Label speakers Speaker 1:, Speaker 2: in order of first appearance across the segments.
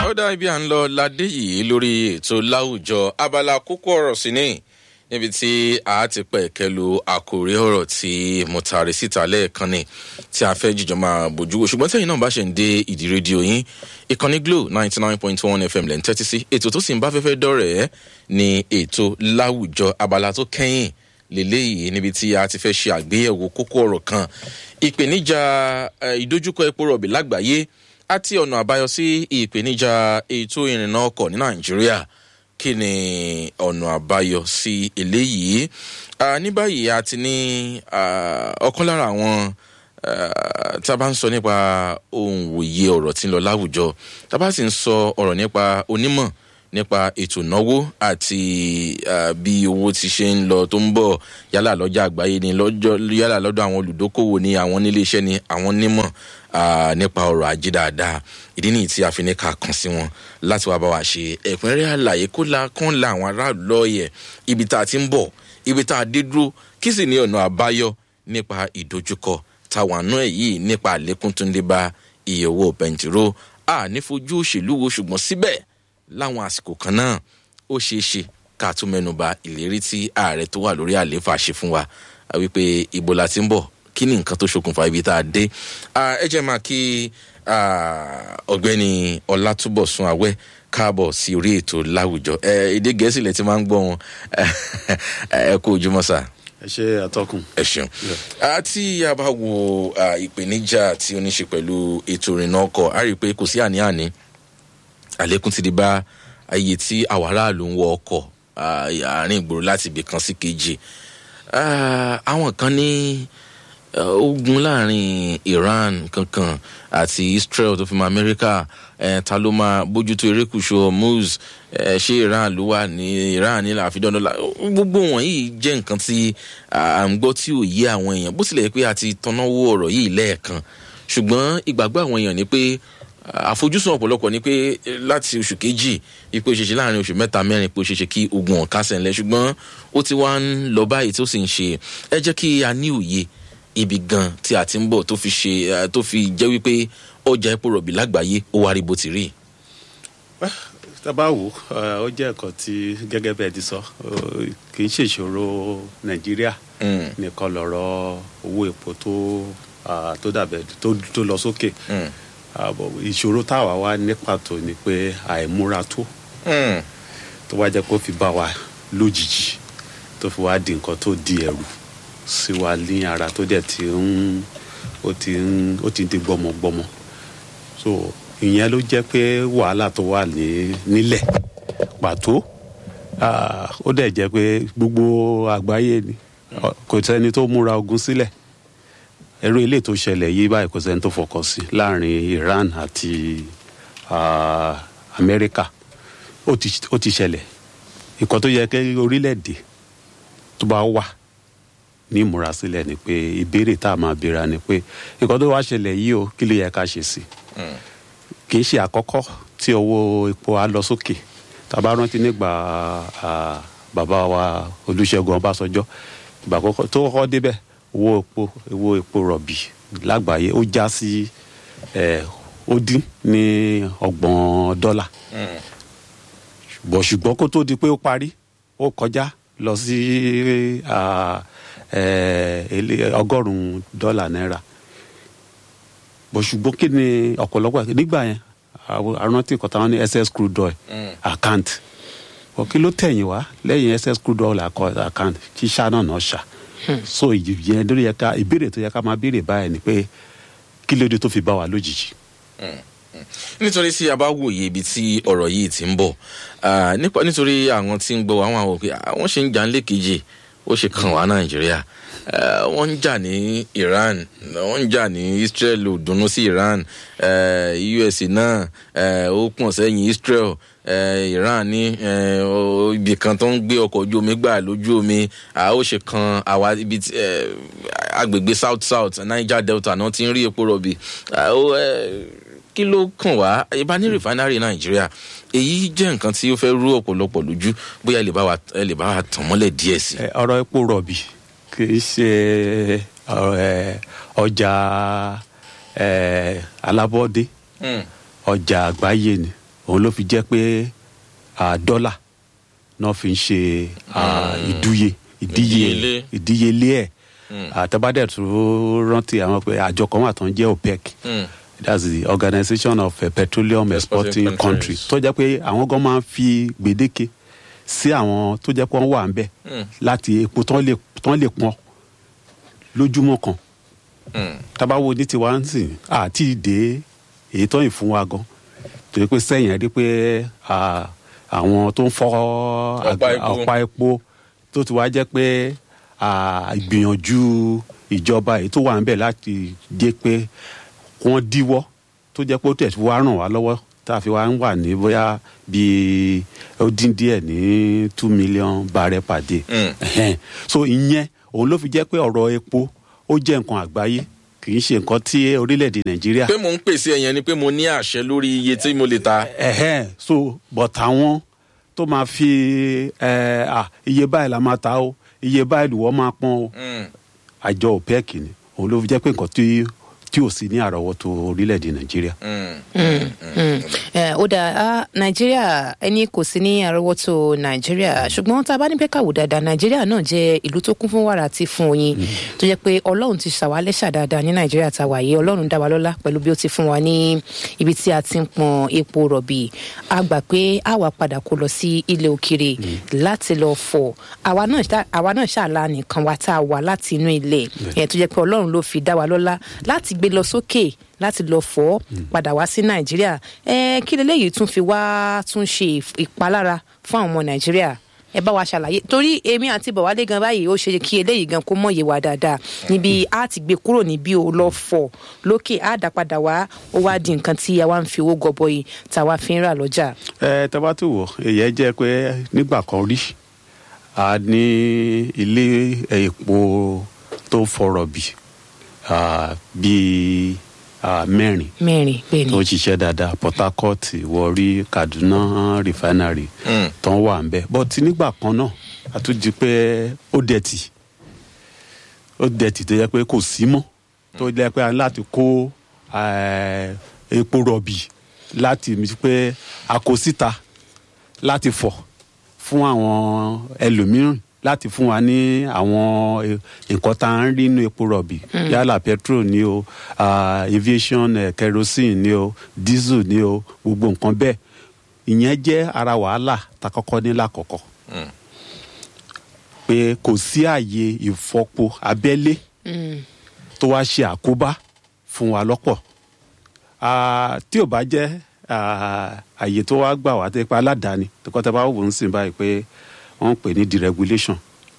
Speaker 1: ọ̀dà ibi à ń lọ ládé yìí lórí ètò láwùjọ abala kókó ọ̀rọ̀ sí ni níbi tí a ti pẹ̀ kẹlu àkòrí ọ̀rọ̀ tí mo taari síta lẹ́ẹ̀kan ni tí a fẹ́ jíjọ máa bójú wo ṣùgbọ́n tẹ̀yìn náà bá ṣe ń dé ìdí rédíò yín ìkànnì glo ninety nine point one fm lẹ́ ń tẹ́tí sí ètò tó sì ń bá fẹ́fẹ́ dọ̀rẹ́ ni ètò láwùjọ abala tó kẹ́yìn lélẹ́yìí níbi tí a ti fẹ́ ṣe àgbéyẹ̀wò kókó ọ̀rọ̀ kan ìpèníjà ìdojúkọ epo rọ̀bì lágbàáyé àti ọ̀nà àbáyọ sí ìpèníjà ètò ìrìnnà ọkọ̀ ní nàìjíríà kí ni ọ̀nà àbáyọ sí eléyìí ní báyìí a ti ní ọ̀kan lára àwọn tá a bá ń sọ nípa ohun òye ọ̀rọ̀ tí ń lọ láwùjọ tá a bá sì ń sọ ọ̀rọ̀ nípa onímọ̀ nípa ètò ìnáwó àti bí owó ti ṣe ń lọ tó ń bọ̀ yálà lọ́jà àgbáyé ni yálà lọ́dọ̀ àwọn olùdókòwò ni àwọn níléeṣẹ́ ni àwọn nímọ̀ nípa ọrọ̀ ajé dáadáa ìdí nìyí tí a fi ní ká kàn sí wọn láti wá bá wa ṣe ẹ̀kúnrẹ́rẹ́ àlàyé kó la kán la àwọn aráàlú lọ́ọ̀yẹ̀ ibi tá a ti ń bọ̀ ibi tá a dé dúró kí sì ní ọ̀nà àbáyọ nípa ìdojúkọ táwọn àánú ẹ̀ yìí nípa àlékún tó ń dé bá iye owó bẹntiró a ní fojú òṣèlú wo ṣùgbọ́n síbẹ̀ láwọn àsìkò kan náà ó ṣeé ṣe ká tún mẹ́nuba ìlérí tí ààrẹ tó wà lórí àlééfà ṣe fún wa wípé ibo la ti ń bọ̀ kí ni nǹkan tó ṣokùnfà ibi tá a dé ẹ jẹ́ máa kí ọ̀gbẹ́ni ọlátúbọ̀sún awẹ́ káàbọ̀ sí orí ètò láwùjọ èdè gẹ̀ẹ́sì lẹ ti máa ń gbọ́ wọn ẹ kú ojúmọ́ sá.
Speaker 2: ẹ ṣe àtọkùn.
Speaker 1: ẹ ṣeun àti a bá wo ìpèníjà tí ó ní ṣe pẹ̀lú ètò ìrìnnà ọkọ̀ a rí i pé kò sí àní-àní àlékún ti di bá iye tí àwọn aráàlú ń wọ ọkọ̀ àárín ìgboro láti ibì kan sí kejì àwọn kan ní ogun láàrin iran kankan àti israel tó fi mọ amẹ́ríkà ta ló máa bójútó erékùṣù hormuz ṣé iran ló wà ní iran ní àfidọ́nà gbogbo wọ̀nyí jẹ́ nǹkan tí à ń gbọ́ tí ò yé àwọn èèyàn bó tilẹ̀ pé a ti tọ́náwó ọ̀rọ̀ yìí lẹ́ẹ̀kan ṣùgbọ́n ìgbàgbọ́ àwọn èèyàn ni pé àfojúsùn ọ̀pọ̀lọpọ̀ ni pé láti oṣù kejì ipò ṣeṣe láàrin oṣù mẹ́ta mẹ́rin pé ó ṣeṣe kí ogun ọ̀ká sẹ̀ńlẹ̀ ṣùgbọ́n ó ti wá ń lọ báyìí tó sì ń ṣe ẹ jẹ́ kí a ní òye ibi gan tí a ti ń bọ̀ tó fi ṣe tó fi jẹ́ wípé ọjà epo rọ̀bì lágbàáyé ó wá rí bó ti rí.
Speaker 2: tábà wò ó jẹ́ ẹ̀kọ́ tí gẹ́gẹ́ bẹ́ẹ̀ ti sọ kì í ṣèṣòro nàìjíríà nìkan lọ̀rọ̀ owó epo tó tó dàbẹ̀ tó lọ sókè ìṣòro táwa wá ní pàtó ni pé àìmúra tó tó wá jẹ́ kó fi bá wa lójijì tó fi wá di nǹkan tó di ẹ̀rù sí wa ní ara tó dẹ̀ ti ń ó ti ń ó ti di gbọmọgbọmọ so ìyẹn ló jẹ́ pé wàhálà tó wà ní nílẹ̀ pàtó ó dẹ̀ jẹ́ pé gbogbo àgbáyé ni kò sẹ́ni tó múra ogun sílẹ̀ ẹrú ilé tó ṣẹlẹ̀ yìí báyìí kò sẹ́ni tó fọkàn sí láàrin iran àti amẹ́ríkà ó ti ṣẹlẹ̀ nǹkan tó yẹ kí orílẹ̀-èdè tó bá wà ní ìmúrasílẹ̀ ni pé ìbéèrè tá a máa béèrè ni pé nǹkan tó wá ṣẹlẹ̀ yìí o kí ló yẹ ká ṣe sí kì í ṣe àkọ́kọ́ tí owó epo á lọ sókè tàbá rántí nígbà bàbá wa olùṣègùn ọbásanjọ́ ìgbà àkọ́kọ́ tó kọ́kọ́ débẹ̀ owó epo owó epo rọ̀bì lágbàáyé ó já sí ó dín ní ọgbọ̀n dọ́là ṣùgbọ́n kó tó di pé ó parí ó kọjá lọ sí ọgọ́rùn-ún dọ́là náírà bó ṣùgbọ́n kí ni ọ̀pọ̀lọpọ̀ nígbà yẹn arántí nǹkan táwọn ní ss crude oil account bó kí ló tẹ̀yìn wá lẹ́yìn ss crude oil account kí ṣá náà náà ṣá so ìyẹn lórí yẹ ká ìbéèrè tó yẹ ká máa béèrè báyìí ni pé kí ló dé tó fi bá wa lójijì.
Speaker 1: nítorí tí a bá wòye ibi tí ọ̀rọ̀ yìí ti ń bọ̀ nítorí àwọn tí ń gbọ́ àwọn àwọn òkè àwọn ṣe ń jà ń lé kejì ó ṣe kàn wá nàìjíríà wọ́n ń jà ní iran wọ́n ń jà ní israel ò dunnú sí iran us náà ó pọ̀n sẹ́yìn israel iran ní ibì kan tó ń gbé ọkọ̀ ojú omi gbà lójú omi ó ṣe kan àwa ibi agbègbè south south niger delta náà ti ń rí epo rọ̀bì kí ló kàn wá ibà ní rìfánárì nàìjíríà èyí jẹ́ nǹkan tí ó fẹ́ rú ọ̀pọ̀lọpọ̀ lójú bóyá ẹ lè bá wa tàn mọ́lẹ̀ díẹ̀ sí.
Speaker 2: ọ̀rọ̀ epo rọ̀bì kì í ṣe ọjà alábọ́dé ọjà àgbáyé ni òun ló fi jẹ́ pé ah, dọ́là náà fi ń ṣe ah, ìdúye
Speaker 1: Ìdíyelé.
Speaker 2: ìdíye ìdíyelé ẹ̀ àtẹ́bádẹ́ tó rántí àwọn pé àjọ kan wà tó ń jẹ́ opec
Speaker 1: Mm.
Speaker 2: that's the organisation of uh, petroleum
Speaker 1: Exporting
Speaker 2: exporting
Speaker 1: countries.
Speaker 2: countries tó jẹ́ pé àwọn gan máa ń fi gbèdéke sí àwọn tó jẹ́ pé wọ́n wà ń bẹ̀
Speaker 1: Mm.
Speaker 2: láti epo tán lè tán lè pọn lójúmọ́ kan
Speaker 1: Mm.
Speaker 2: tabawo ní tiwa ń sìn àti ìdè èyí tó yìn fún wa gan torí pé sẹ́yìn rí pé ah, àwọn tó ń fọ́
Speaker 1: Ọ̀pá epo.
Speaker 2: ọ̀pá epo tó ti wá jẹ́ pé ah, ìgbìyànjú ìjọba èyí tó wà ń bẹ̀ láti jẹ́ pé wọ́n díwọ́ tó jẹ́ pé ó tẹ̀ wá ràn wá lọ́wọ́ tá a fi wá ń wà ní bóyá bíi ó dín díẹ̀ ní two million barrel per day
Speaker 1: Mm.
Speaker 2: Ẹhẹ́n. so ìyẹn òun ló fi jẹ́ pé ọ̀rọ̀ epo ó jẹ́ nǹkan àgbáyé kì í ṣe nǹkan tí orílẹ̀-èdè nàìjíríà
Speaker 1: pé mò ń pèsè ẹ̀yẹn ni pé mo ní àṣẹ lórí iye tí mo lè ta.
Speaker 2: ẹ̀hẹ́n so but àwọn tó máa fi ẹ̀ à iye báyìí la máa ta o iye báyìí lùwọ́ máa pọ́n o
Speaker 1: Mm.
Speaker 2: àjọ opec ni òun ló fi jẹ́ pé nǹkan tí tí ò sí ní àrọ́wọ́tó orílẹ̀-èdè nàìjíríà.
Speaker 1: Mm.
Speaker 3: Eh, ó dáa ah, nàìjíríà ẹni kò sí ní àrọ́wọ́tó nàìjíríà ṣùgbọ́n tá a bá ní pé káwò dáadáa nàìjíríà náà jẹ́ ìlú tó kún fún wàrà àti fún oyin tó jẹ́ pé ọlọ́run ti ṣàwálẹ́ṣà dáadáa ní nàìjíríà tá a wà yìí ọlọ́run dá wa lọ́lá pẹ̀lú bí ó ti fún wa ní ibi tí a ti ń pọn epo rọ̀bì a gbà pé a wà padà kó lọ sí ilẹ̀ òkèrè láti lọ fọ̀ àwa náà ṣá- àwa náà ṣàlà nìkan wa tá a wà láti inú ilẹ̀ ẹ̀ tó jẹ́ pé ọlọ́run ló fi dá wa lọ́lá láti gbé lọ sókè láti lọ fọ́ padà wá sí nàìjíríà ẹ kí leléyìí tún fi wá tún ṣe ìf- ìpalára fún àwọn ọmọ nàìjíríà ẹ bá wa ṣàlàyé torí èmi àti bọ̀wálé gan báyìí ó ṣe kí eléyìí gan kó mọ̀yé wa dáadáa níbi a ti gbé kúrò níbi ò lọ fọ̀ lókè á dá padà wá ó wá di nǹkan tí a wá ń fi owó gọbọi tá a wá fi ń rà lọ́jà.
Speaker 2: ẹ tẹ́bá tó wọ̀ èyí jẹ́ pé nígbà kan rí a ní ilé epo tó fọ̀rọ̀ bì ah, bíi ah, mẹ́rin
Speaker 3: mẹ́rin bẹ́ẹ̀
Speaker 2: tó
Speaker 3: ni
Speaker 2: ń ṣiṣẹ́ dáadáa port harcourt warri kaduna refinery
Speaker 1: Mm.
Speaker 2: tó ń wà ń bẹ́ but nígbà kan náà a tún di pé ó dẹ̀tì ó dẹ̀tì tó yẹ pé kò sí mọ́ tó yẹ pé a ní láti kó eh, epo rọ̀bì láti mi pé a kó síta láti fọ̀ fún àwọn ẹlòmíràn láti fún wa ní àwọn eh, nǹkan tá à ń rí nínú epo rọ̀bì yálà petrol ni o ah, aviation eh, kerosene ni o diesel ni o gbogbo nǹkan bẹ́ẹ̀ ìyẹn jẹ́ ara wàhálà tá a kọ́kọ́ ní lákọ̀ọ́kọ́
Speaker 1: Mm.
Speaker 2: pé kò sí àyè ìfọpo abẹ́lé tó wá ṣe àkóbá fún wa lọ́pọ̀ Ah, tí ò bá jẹ́ ah, àyè tó wá gbà wá tó yẹ pé aládàáni tó kọ́ tẹ́ bá wò ń sìn báyìí pé wọ́n ń pè ní deregulation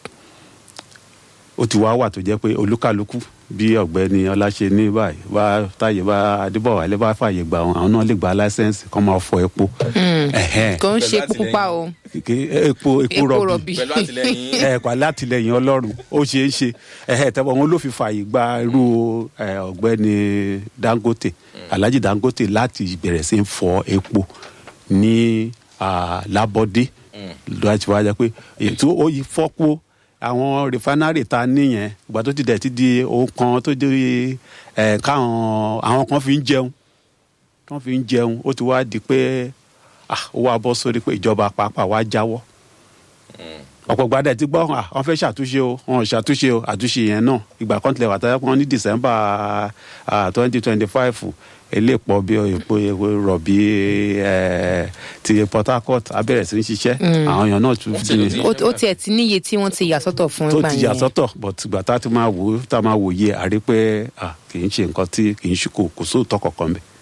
Speaker 2: ó ti wá wà tó jẹ́ pé olúkàlùkù bí ọ̀gbẹ́ni ọláṣẹ ní báyìí bá táyé bá adébọ̀wálé bá fàyè gbà wọn àwọn náà lè gba láísẹ̀nsì kọ́ máa fọ epo Ẹ̀hẹ́n.
Speaker 3: kò ń ṣe
Speaker 1: Pẹ̀lú
Speaker 3: epo pupa o
Speaker 2: Kì- epo epo
Speaker 3: epo
Speaker 2: rọ̀bì
Speaker 3: rọ̀bì
Speaker 1: pẹ̀lú àtìlẹyìn
Speaker 2: ẹ pa látìlẹyìn ọlọ́run ó ṣeé ṣe ẹhẹ tẹ́wọ́ wọn ló fi fààyè gba irú ẹ, ọ̀gbẹ́ni dangote alhaji dangote láti bẹ̀rẹ̀ sí í fọ epo ní ah, lábọ́dé láti wá jẹ́ pé ètò ó yí fọ́pọ̀ àwọn rìfánárì ta níyẹn ìgbà tó ti dẹ̀ ti di ohun kan tó di ẹ̀ káwọn àwọn kan fi ń jẹun tó fi ń jẹun ó ti wá di pé ah, ó wá bọ́ sórí pé ìjọba pàápàá wá jáwọ́ ọ̀pọ̀ gbadẹ ti gbọ́ ah, wọ́n fẹ́ ṣàtúnṣe o wọ́n ò ṣàtúnṣe o àtúnṣe yẹn náà ìgbà kan tilẹ̀ wà tẹ́lẹ̀ pọ́n ní december twenty twenty five eléèpọ̀ bí epo epo rọ̀bì eh, ti port harcourt abẹ́rẹ́ sí ń ṣiṣẹ́ àwọn èèyàn náà tún
Speaker 1: Ó ti lè
Speaker 2: di
Speaker 1: ti-
Speaker 3: ó ó tiẹ̀ ti níye tí wọ́n ti yà sọ́tọ̀ fún
Speaker 2: tó
Speaker 3: ìgbà
Speaker 2: ti yà sọ́tọ̀ but ìgbà tá a ti máa wò ó tá a máa wòye àrí pé ah, kì í ṣe nǹkan tí kì í ṣe kò kò sóòótọ́ kankan bẹ́ẹ̀.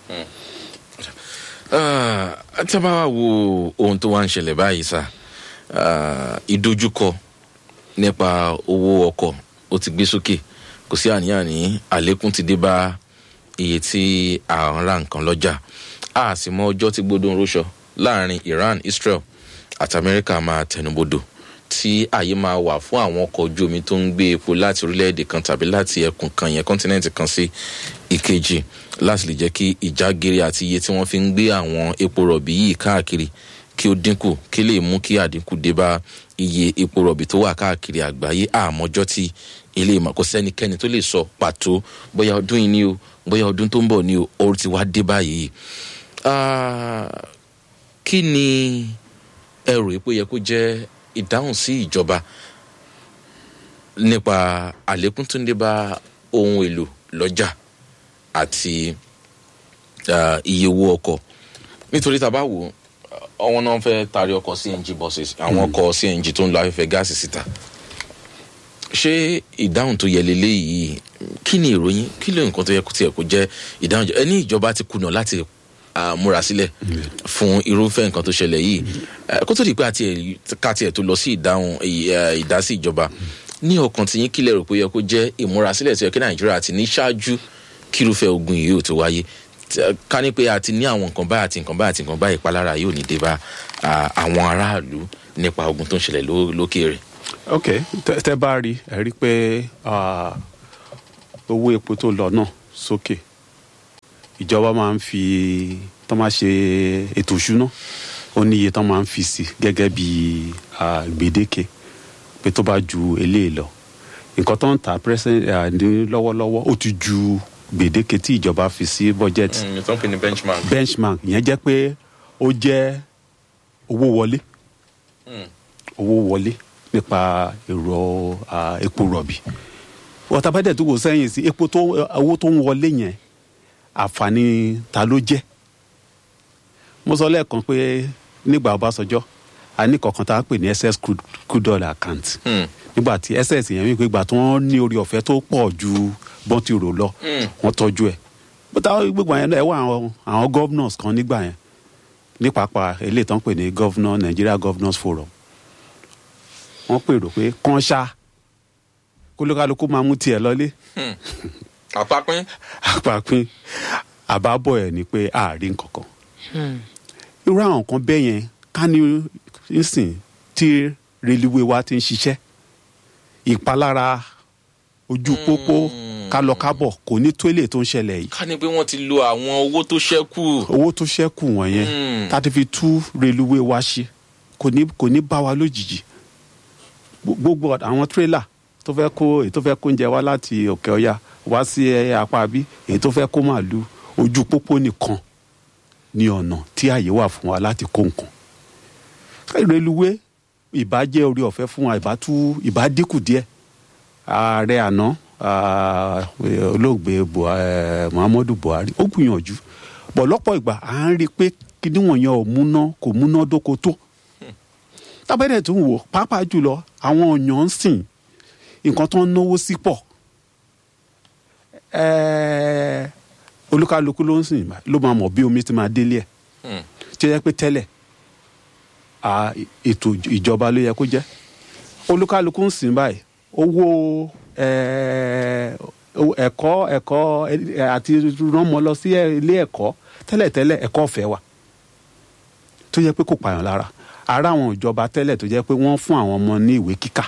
Speaker 1: Ah, tí a bá wá wo ohun tó wá ń ṣẹlẹ̀ báyìí sá ah, ìdojúkọ nípa owó ọkọ̀ ó ti gbé sókè kò sí àní-àní àlékún ti dé bá iye tí à ń ra nǹkan lọ́jà a sì mọ ọjọ́ tí gbódò ń róṣọ láàrin iran israel àti amẹ́ríkà máa tẹnubodò tí àyè máa wà fún àwọn ọkọ̀ ojú omi tó ń gbé epo láti orílẹ̀-èdè kan tàbí láti ẹkùn kan yẹn kọ́ńtínẹ́ǹtì kan sí ìkejì láti lè jẹ́ kí ìjágere àti iye tí wọ́n fi ń gbé àwọn epo rọ̀bì yìí káàkiri kí ó dínkù kí lè mú kí àdínkù dé bá iye epo rọ̀bì tó wà káàkiri àgbáyé àmọ́jọ́ tí ilé ìmọ̀ kò sẹ́nikẹ́ni tó lè sọ pàtó bóyá ọdún yìí ni o bóyá ọdún tó ń bọ̀ ni o ó ti wá dé báyìí. Ah, kí ni ẹ rò pé ó yẹ kó jẹ́ ìdáhùn sí ìjọba nípa àlékún tó ń dé bá ohun èlò lọ́jà àti ah, iye owó ọkọ̀ nítorí tá a bá wò ó àwọn náà fẹ́ taari ọkọ̀ cng buses àwọn ọkọ̀ cng tó ń lo afẹ́fẹ́ gáàsì síta ṣé ìdáhùn tó yẹ leléyìí kí ni ìròyìn kí ló nǹkan tó yẹ kó tiẹ̀ kó jẹ́ ìdáhùn jẹ ẹni ìjọba ti kùnà láti ah, múra sílẹ̀ fún irúfẹ́ nǹkan tó ṣẹlẹ̀ yìí Eh, kó tó di pé àti ẹ̀- ká tiẹ̀ tó lọ sí ìdáhùn ì- eh, ìdásí ìjọba ní ọkàn tí yín kílẹ̀ rò pé ó yẹ kó jẹ́ ìmúrasílẹ̀ tó yẹ kí nàìjíríà ti ní ṣáájú kí irúfẹ́ ogun yìí ò tó wáyé Tí- eh, ká ní pé a ti ní àwọn nǹkan báyìí àti nǹkan báyìí àti nǹkan báyìí ìpalára yóò ní dé bá ah, àwọn aráàlú nípa ogun tó ń ṣẹlẹ̀ ló- lókèèrè.
Speaker 2: ok tẹ tẹ bá rí ẹ rí pé ah, owó epo tó lọ náà sókè ìjọba máa ń fi tó máa ṣe ètò ìṣúná ó ní iye tó máa ń fi sí gẹ́gẹ́ bí ah, gbèdéke pé tó bá ju eléyìí lọ nǹkan tó ń ta present ah, ní lọ́wọ́lọ́wọ́ ó ti ju gbèdéke tí ìjọba fi sí budget
Speaker 1: tó ń pè ní benchmark.
Speaker 2: benchmark ìyẹn jẹ́ pé ó jẹ́ owó wọlé owó wọlé nípa èrò ah, epo rọ̀bì ọ̀tàbádẹ́ tó wò sẹ́yìn sí epo tó owó tó ń wọlé yẹn àǹfààní ta ló jẹ́ mo sọ lẹ́ẹ̀kan pé nígbà ọbásanjọ́ a ní kọ̀ọ̀kan tá a pè ní ss crude crude oil account
Speaker 1: Hmm.
Speaker 2: nígbà tí ss yẹn wípé ìgbà tí wọ́n ní orí ọ̀fẹ́ tó pọ̀ ju bọ́n ti rò lọ wọ́n tọ́jú ẹ̀ bó táwọn gbogbo yẹn náà ẹ wá àwọn àwọn governors kan nígbà yẹn ní pàápàá eléyìí tó ń pè ní governor nigeria governors forum wọ́n pèrò pé kán ṣá kólókálukú máa mú tiẹ̀ lọ́lé
Speaker 1: àpapín.
Speaker 2: àpapín àbábọ̀ ẹ̀ ni pé àárín kankan irú àwọn nǹkan bẹ́ẹ̀ yẹn ká ní nísìn tí reluwé wa ti ń ṣiṣẹ́ ìpalára ojú pópó kálọkábọ̀ kò ní tó èlé tó ń ṣẹlẹ̀ yìí
Speaker 1: ká ní pé wọ́n ti lo àwọn owó tó ṣẹ́kù.
Speaker 2: owó tó ṣẹ́kù wọ̀nyẹn
Speaker 1: Mm.
Speaker 2: tá a ti fi tú reluwé wa ṣe kò ní kò ní bá wa lójijì Gbo- gbogbo àwọn tírélà tó fẹ́ kó èyí tó fẹ́ kó oúnjẹ wá láti òkè ọya wá sí ẹ, apá bí èyí tó fẹ́ kó màálù ojú pópó nìkan ní ọ̀nà tí àyè wà fún wa láti kó nǹkan reluwé ìbá jẹ́ orí ọ̀fẹ́ fún wa ìbá tú ìbá dínkù díẹ̀ ààrẹ àná ah, olóògbé Buha- eh, muhammadu buhari ó gbìyànjú bọ̀ lọ́pọ̀ ìgbà à ń rí i pé kíní wọ̀nyẹn ò múná kò múná dóko tó tábẹ́rẹ́ tó ń wò pàápàá jùlọ àwọn èèyàn ń sìn nǹkan tó ń náwó sí pọ̀ Ẹ́ẹ́, olúkálukú ló ń sìn ló máa mọ̀ bí omi ti máa délé ẹ̀
Speaker 1: Hmm.
Speaker 2: tí ó yẹ pé tẹ́lẹ̀ à, ètò ìjọba ló yẹ kó jẹ́ olúkálukú ń sìn báyìí owó ẹ́ẹ́, owó ẹ̀kọ́ ẹ̀kọ́ ẹ̀, àti ránmọ lọ sí ilé ẹ̀kọ́ tẹ́lẹ̀tẹ́lẹ̀ ẹ̀kọ́ ọ̀fẹ́ wà tó yẹ pé kò pààyàn lára ara àwọn ìjọba tẹ́lẹ̀ tó jẹ́ pé wọ́n fún àwọn ọmọ ní ìwé kíkà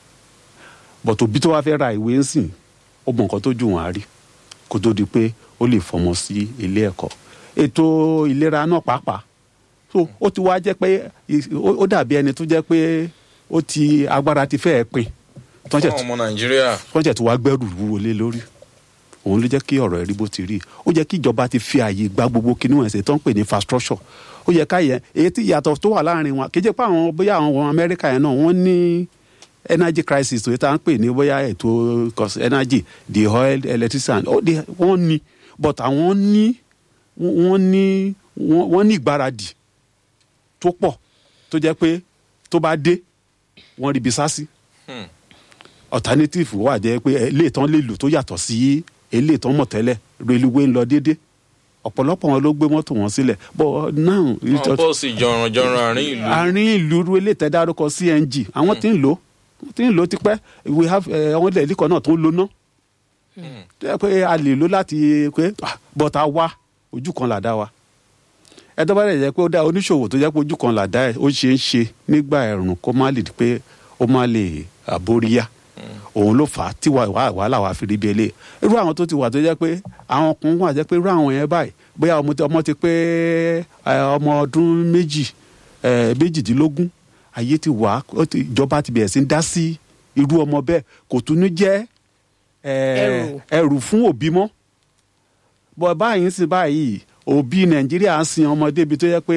Speaker 2: bọ̀tò bí tó wá fẹ́ ra ìwé ń sìn ó mọ nǹkan tó jù wọ́n á rí kó tó di pé ó lè fọmọ sí ilé ẹ̀kọ́ ètò ìlera náà pàápàá so ó ti wá jẹ́ pé ì- ó ó dàbí ẹni tó jẹ́ pé ó ti agbára ti fẹ́ẹ̀ pin
Speaker 1: fún àwọn ọmọ nàìjíríà.
Speaker 2: tọ́jà tó wá gbẹ́rù wúwo lé lórí òun ló jẹ́ kí ọ̀rọ̀ ẹ̀rí bó ti rí ó jẹ́ kí ìjọba ti fi àyè gba gbogbo kinní wọn ṣe tó ń pè ní infrastructure ó yẹ ká yẹ èyí tí ìyàtọ̀ tó wà láàrin wọn kì í jẹ́ pé àwọn bóyá àwọn ọmọ amẹ́ríkà yẹn náà wọ́n ní energy crisis tó yẹ tá à ń pè ní bóyá ètò cos- energy the oil electricity and all the wọ́n ní but àwọn ní wọ́n ní wọ́n wọ́n ní ìgbáradì tó pọ̀ tó jẹ́ pé tó bá dé wọ́n ríbi sá sí
Speaker 1: Hmm.
Speaker 2: alternative wà jẹ́ pé eléyìí tán lè lò tó yàtọ̀ sí eléyìí tán mọ̀ tẹ́lẹ̀ reluwé ń lọ déédé ọ̀pọ̀lọpọ̀ wọn ló gbé mọ́tò wọn sílẹ̀ but now
Speaker 1: àwọn bọ́ọ̀sì jọ̀rànjọ̀ràn àárín ìlú.
Speaker 2: àárín ìlú ru eléyìí tẹ́ dárúkọ cng àwọn tí ń lò ó tí ń lò ó tipẹ́ we have eh, àwọn ilẹ̀ ìlíkọ̀ náà tó ń lo ná tó yẹ pé a lè lò láti pé ah, but a wá ojú kan là dá wa ẹ tó bá dẹ̀ jẹ́ pé ó dá oníṣòwò tó jẹ́ pé ojú kan là dá ẹ̀ ó ṣe é ṣe nígbà ẹ̀rùn kó má lè di pé ó má lè àbóríyá òun ló fà á tí wà- wà- wàhálà wa fi rí bí eléyìí irú àwọn tó ti wà tó jẹ́ pé àwọn kan wà jẹ́ pé irú àwọn yẹn báyìí bóyá ọmọ ti- ọmọ ti pé eh, ọmọ ọdún méjì eh, méjìdínlógún ayé ti wà ó ti- ìjọba ti bẹ̀rẹ̀ sí ń dá sí irú ọmọ bẹ́ẹ̀ kò tún ní jẹ́ eh,
Speaker 3: Ẹrù.
Speaker 2: ẹrù fún òbí mọ́ bọ́ báyìí ń sìn báyìí òbí nàìjíríà ń sin ọmọdé ibi tó yẹ pé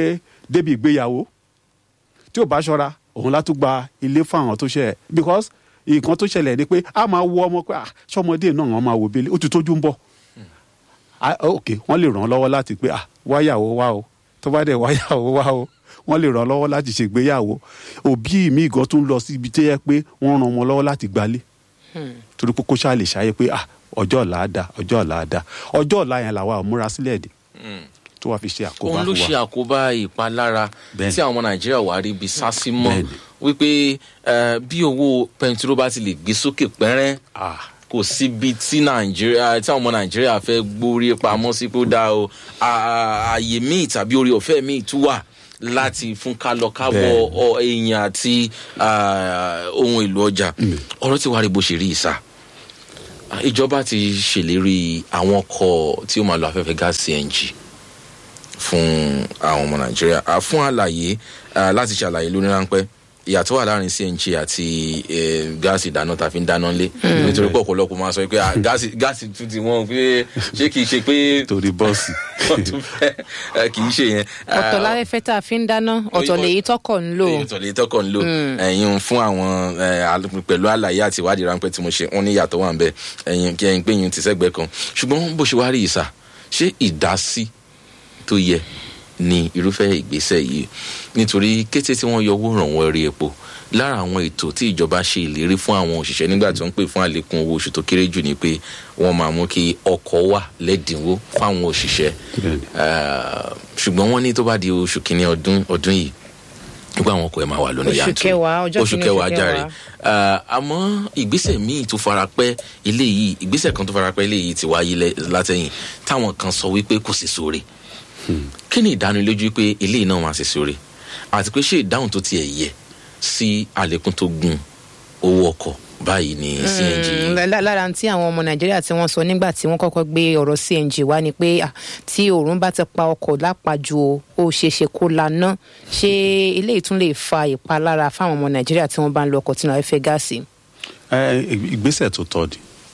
Speaker 2: débi ìgbéyàwó tí ò bá ṣọ́ra òun látún gba ilé fún àwọn tó ṣe ẹ̀ because nǹkan tó ṣẹlẹ̀ ni pé a máa wo ọmọ pé ah ṣọmọdé náà wọn máa wo bẹ́lẹ̀ ó ti tójú ń bọ̀ Ah, ok wọ́n lè ràn án lọ́wọ́ láti pé ah wáyàwó wá o tó bá dẹ̀ wáyàwó wá o wọ́n lè ràn án lọ́wọ́ láti ṣègbéyàwó òbí mi gan tún lọ síbi tó yẹ pé wọ́n ràn ọmọ lọ́wọ́ láti gbalé torí pé kó ṣáà lè ṣàyẹ pé ah ọjọ́ ọ̀la á da ọjọ́ ọ̀la á da ọjọ́ ọ̀la yẹn làwa ò múra sílẹ̀ dé tó wàá fi ṣe àkóbá
Speaker 1: òun ló
Speaker 2: fún
Speaker 1: ṣe
Speaker 2: wa
Speaker 1: àkóbá ìpalára
Speaker 2: Bẹ́ẹ̀ni.
Speaker 1: tí àwọn ọmọ nàìjíríà wà rí ibi sásí mọ́
Speaker 2: Bẹ́ẹ̀ni.
Speaker 1: wípé eh, bí owó pẹntiró bá ti lè gbé sókè pẹ́rẹ́
Speaker 2: ah
Speaker 1: kò síbi tí nàìjíríà tí àwọn ọmọ nàìjíríà fẹ́ gbórí pamọ́ sí pé ó dáa o À- à- ààyè míì tàbí orí ọ̀fẹ́ míì tún wà láti fún kálọ kábọ̀
Speaker 2: Bẹ́ẹ̀ni.
Speaker 1: ọ- èèyàn àti ah, ohun èlò ọjà ọ̀rọ̀ tí wàá rí bó ṣe rí ìsà Ah, ìjọba ti ṣèlérí àwọn ọkọ̀ tí ó máa lo afẹ́fẹ́ gáàsì cng fún àwọn ọmọ nàìjíríà Ah, fún àlàyé ah, láti ṣàlàyé lóní ráńpẹ́ ìyàtọ̀ wà láàrin cng àti eh, gáàsì ìdáná tá a fi ń dáná lé nítorí pé ọ̀pọ̀lọpọ̀ máa sọ pé ah, gáàsì gáàsì tún ti wọ́n pé ṣé kìí ṣe pé
Speaker 2: torí bọ́ọ̀sì
Speaker 1: wọ́n tún fẹ́ eh, kìí ṣe yẹn.
Speaker 3: ọ̀tọ̀
Speaker 1: Ah,
Speaker 3: láfẹ́fẹ́ tá a fi ń dáná ọ̀tọ̀
Speaker 1: Oyinbo-
Speaker 3: lèyí tọkọ̀ ń lò
Speaker 1: èyí tó lè tọkọ̀ ń lò ẹ̀yin fún àwọn eh, al- pẹ̀lú àlàyé àti ìwádìí ráńpẹ́ tí mo ṣe wọ́n ní ìyàtọ̀ wà ń bẹ ẹ̀yin kí ẹ̀yin pé yín ti sẹ́gbẹ̀ẹ́ kan ṣùgbọ́n bó ṣe wá rí ìsà ṣé ìdásí tó yẹ ní irúfẹ́ ìgbésẹ̀ yìí nítorí kété tí wọ́n yọ owó ìrànwọ́ orí epo lára àwọn ètò tí ìjọba ṣe ìlérí fún àwọn òṣìṣẹ́ nígbà tí wọ́n ń pè fún àlékún owó oṣù tó kéré jù ni pé wọ́n máa mú kí ọkọ̀ wà lẹ́dínwó fáwọn òṣìṣẹ́
Speaker 2: Bẹ́ẹ̀ni.
Speaker 1: Eh, ṣùgbọ́n wọ́n ní tó bá di oṣù kínní ọdún ọdún yìí nígbà àwọn ọkọ̀ ẹ̀ máa wà lónìí
Speaker 3: Oṣù
Speaker 1: yanturu
Speaker 3: kẹwàá, ọjọ́
Speaker 1: oṣù
Speaker 3: kìíní
Speaker 1: kẹwàá
Speaker 3: oṣù
Speaker 1: jàre
Speaker 3: kẹwàá.
Speaker 1: Eh, àmọ́ ìgbésẹ̀ míì tó farapẹ́ eléyìí ìgbésẹ̀ kan tó farapẹ́ eléyìí ti wáyé lẹ́- látẹ̀yìn táwọn kan sọ wípé kò sí sóore kí ni ìdánilójú pé eléyìí náà máa ṣe sóore àti pé ṣé ìdáhùn tó tiẹ̀ yẹ sí àlékún tó gun owó ọkọ̀ báyìí ní cng
Speaker 3: Mm, lá- lá- lára tí àwọn ọmọ nàìjíríà tí wọ́n sọ nígbà tí wọ́n kọ́kọ́ gbé ọ̀rọ̀ cng wá ni pé ah, tí òòrùn bá ti pa ọkọ̀ lápàjù o ó ṣeé ṣe kó laná ṣé eléyìí tún lè fa ìpalára fáwọn ọmọ nàìjíríà tí wọ́n bá ń lo ọkọ̀ tí wọ́n fẹ́ gáàsì.
Speaker 2: ẹ ìgbésẹ̀ tó tọ́ ni